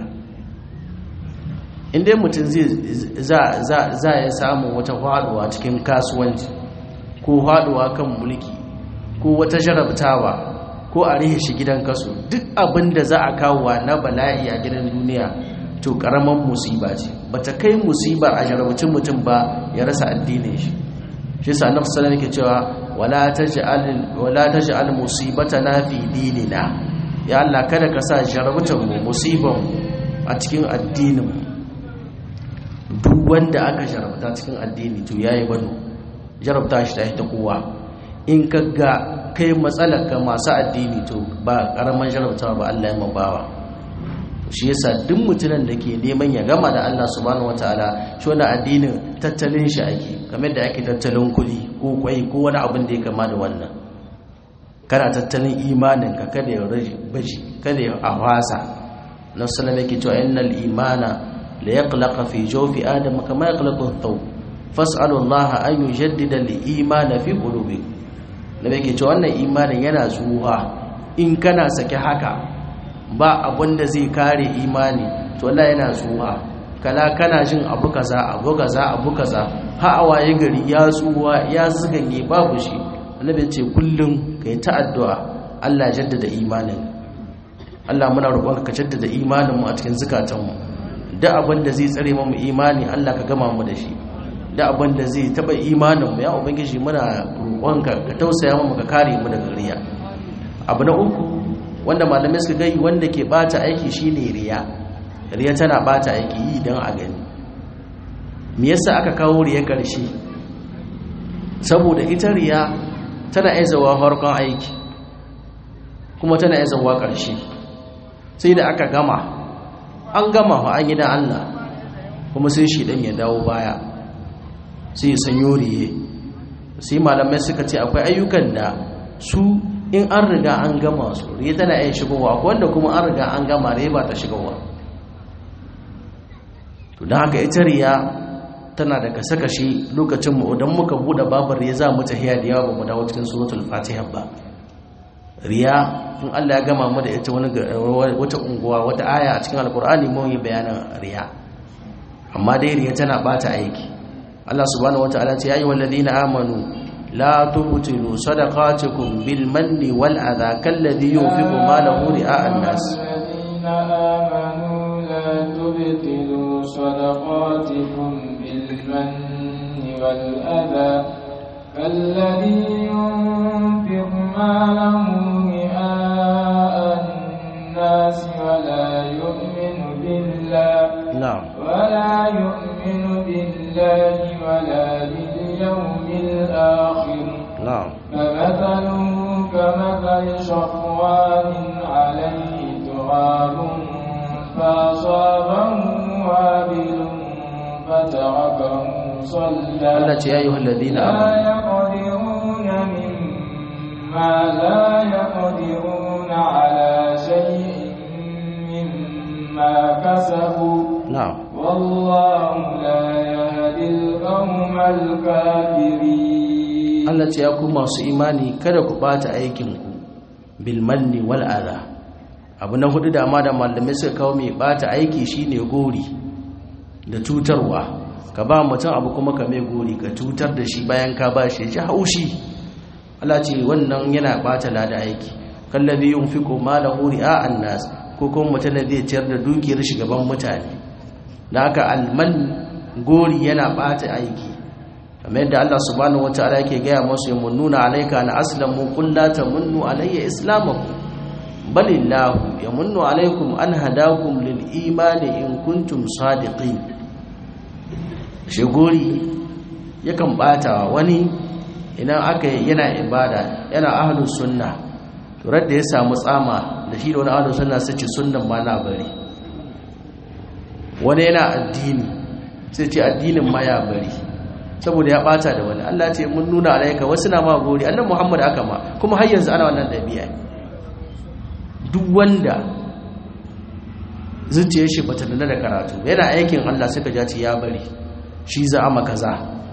in dai mutum za ya samu wata haɗuwa cikin kasuwanci ko haɗuwa kan mulki ko wata jarabtawa ko a rihe shi gidan kaso duk abin da za a kawo na bala'i a gidan duniya to karaman musiba ce ba ta kai musibar a jarabcin mutum ba ya rasa addinin shi shi sa annabi sallallahu alaihi cewa wala taj'al wala taj'al musibatana fi dinina ya Allah kada ka sa jarabtar mu musiban a cikin addinin duk wanda aka jarabta cikin addini to yayi bano jarabta shi ta kowa in ka ga kai matsalar ka masu addini to ba karaman jarabtawa ba Allah ya mabawa shi yasa duk mutumin da ke neman ya gama da Allah subhanahu wataala shi wannan addinin tattalin shi ake kamar da ake tattalin kuɗi ko kwai ko wani abin da ya kama da wannan kana tattalin imanin ka kada ya baji kada ya ahwasa na sallama yake cewa innal imana la yaqlaqa fi jawfi adam kama yaqlaqu ath-thawb fas'alu Allah an yujaddida al-imana fi qulubikum da yake cewa wannan imanin yana zuwa in kana sake haka ba abin da zai kare imani to Allah yana tsuwa kala kana jin abu kaza abu kaza abu kaza ha awaye gari ya tsuwa ya zuganye babu shi annabi ya ce kullum kai ta addu'a Allah jaddada imanin Allah muna roƙon ka jaddada imanin mu a cikin zakatan mu da abin da zai tsare mu imani Allah ka gama mu da shi da abin da zai taba imanin mu ya ubangiji muna roƙon ka ka tausaya mu ka kare mu daga riya abu na uku wanda malamai suka gai wanda ke bata aiki shine riya riya tana bata aiki yi don a gani me yasa aka kawo riya karshe saboda ita riya tana aizawa harkon aiki kuma tana aizawa karshe sai da aka gama an gama fa an yi da Allah kuma sai shi dan ya dawo baya sai ya sanyo riye sai malamai suka ce akwai ayyukan da su in an riga an gama su riya tana yin shigowa wanda kuma an riga an gama riya ba ta shigowa to don haka ita riya tana da kashe-kashe lokacin mu idan muka bude babar riya za mu tahiya da yawa ba mu dawo cikin suratul fatiha ba riya in Allah ya gama mu da ita wani wata unguwa wata aya a cikin alkur'ani mun yi bayanin riya amma dai riya tana bata aiki Allah subhanahu wataala ce ya ayyuhal ladina amanu لا تبطلوا صدقاتكم بالمن والأذى كالذي ينفق ماله رئاء الناس الذين آمنوا لا تبطلوا صدقاتكم بالمن والأذى كالذي ينفق ماله رئاء الناس ولا يؤمن بالله na'am ولا يؤمن بالله ولا باليوم الآخر na'am فمثله كمثل صفوان عليه تراب فأصابه وابل فتركه صلى Allah ce ya yi halladina لا amanu يقدرون مما لا يقدرون على شيء مما كسبوا na'am والله لا يهدي القوم الكافرين Allah ce ya ku masu imani kada ku bata aikinku bil manni wal adha abu na hudu da ma da malamai suka kawo mai bata aiki shine gori da cutarwa ka ba mutum abu kuma ka mai gori ka cutar da shi bayan ka ba shi ji haushi Allah ce wannan yana bata lada aiki kallabi yunfiqu malahu ri'a an-nas ko kuma mutum da zai ciyar da dukiyar shi gaban mutane da haka alman gori yana bata aiki kamar yadda Allah subhanahu wataala yake gaya masu yamunnuna alayka an aslamu qul la tamunnu alayya islamakum balillahu yamunnu alaykum an hadakum lil imani in kuntum sadiqin shigori yakan bata wani idan aka yana ibada yana ahlus sunna to da ya samu tsama da shi da wani ahlus sunna sai ce sunnan ma na bari wani yana addini sai ce addinin ma ya bari saboda ya bata da wani Allah ce mun nuna alaika wasu na ma gori annan Muhammad aka ma kuma har yanzu ana wannan dabi'a duk wanda zuciyar shi bata nuna da karatu yana aikin Allah suka ja ce ya bari shi za a kaza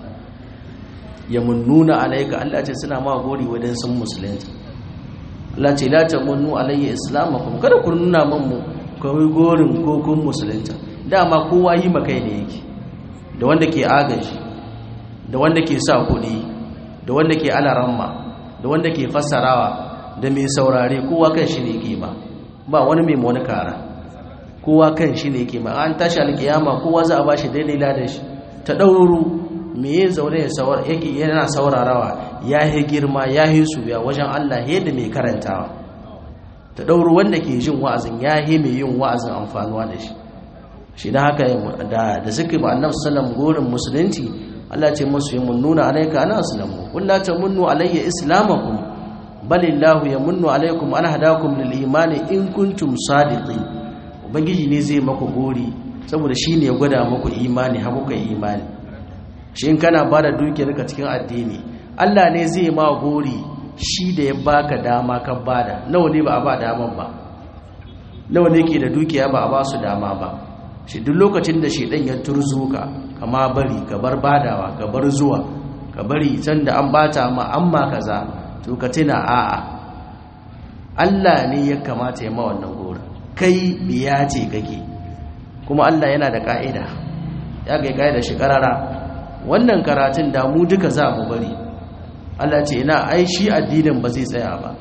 ya mun nuna alaika Allah ce suna ma gori wadan sun musulunci Allah ce la tamunnu alayya islamakum kada ku nuna man mu kawai gorin ko kun musulunta dama kowa yi makai ne yake da wanda ke agaji da wanda ke sa kuɗi da wanda ke alaramma da wanda ke fassarawa da mai saurare kowa kan shi ne ke ba ba wani mai wani kara kowa kan shi ne ke ba an tashi alkiyama kowa za a ba shi daidai ladan shi ta ɗauru me ya zaune ya saur yake yana saurarawa ya yi girma ya yi suya wajen Allah yadda mai karantawa ta ɗauru wanda ke jin wa'azin ya yi mai yin wa'azin amfanuwa da shi shi da haka da da suka ba annabi sallam gorin musulunci Allah ce musu yi nuna alaika ana aslamu qul la tamunnu alayya islamakum balillahu yamunnu alaykum an hadakum lil imani in kuntum sadiqin ubangiji ne zai maku gori saboda shine ya gwada maku imani har kuka imani shi in kana bada dukiyar ka cikin addini Allah ne zai ma gori shi da ya baka dama ka bada nawa ne ba a ba daman ba nawa ne ke da dukiya ba a ba su dama ba shi duk lokacin da shedan ya turzo ka kama bari ka bar badawa ka bar zuwa ka bari can da an bata ma amma kaza to ka tuna a'a Allah ne ya kamata ya ma wannan gora kai biya ce kake kuma Allah yana da ka'ida ya ga ka'ida shi karara wannan karatun da mu duka za mu bari Allah ce ina ai shi addinin ba zai tsaya ba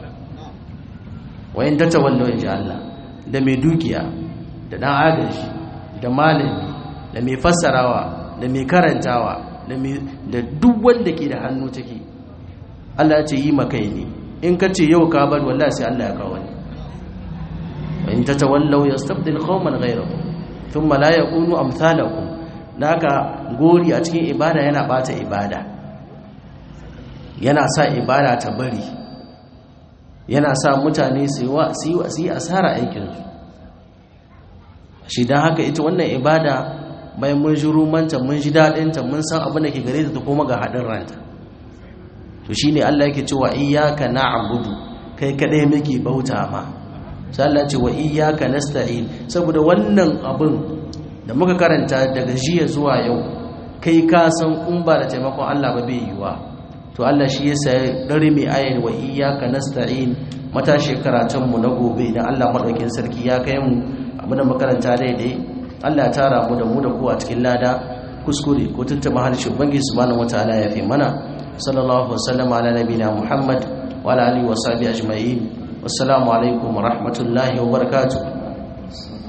wayin ta tawallo inji Allah da mai dukiya da dan agaji da malami da mai fassarawa da mai karantawa da duk wanda ke da hannu take Allah ce yi makai ne in ka ce yau ka bar wallahi sai Allah ya kawo ne in ta tawallau yastabdil qauman ghayrakum thumma la yakunu amsalakum haka gori a cikin ibada yana bata ibada yana sa ibada ta bari yana sa mutane su yi asara aikinsu shi don haka ita wannan ibada bayan mun ji rumanta mun ji daɗinta mun san abin da ke gare ta kuma ga haɗin ranta to shi ne Allah yake cewa iyaka na'budu kai kaɗai muke bauta ma sai Allah ce wa iyaka nasta'in saboda wannan abin da muka karanta daga jiya zuwa yau kai ka san in ba da taimakon Allah ba bai yiwa to Allah shi yasa ya dare mai ayin wa iyyaka nasta'in matashi karatun mu na gobe idan Allah madaukin sarki ya kai mu abu da makaranta daidai Allah ya tara mu da mu da ku a cikin lada kuskure ko tuntuma harshe ubangi subhanahu wataala ya fi mana sallallahu wasallam ala nabina muhammad wa ala alihi wa sahbihi ajma'in wassalamu alaikum wa rahmatullahi wa barakatuh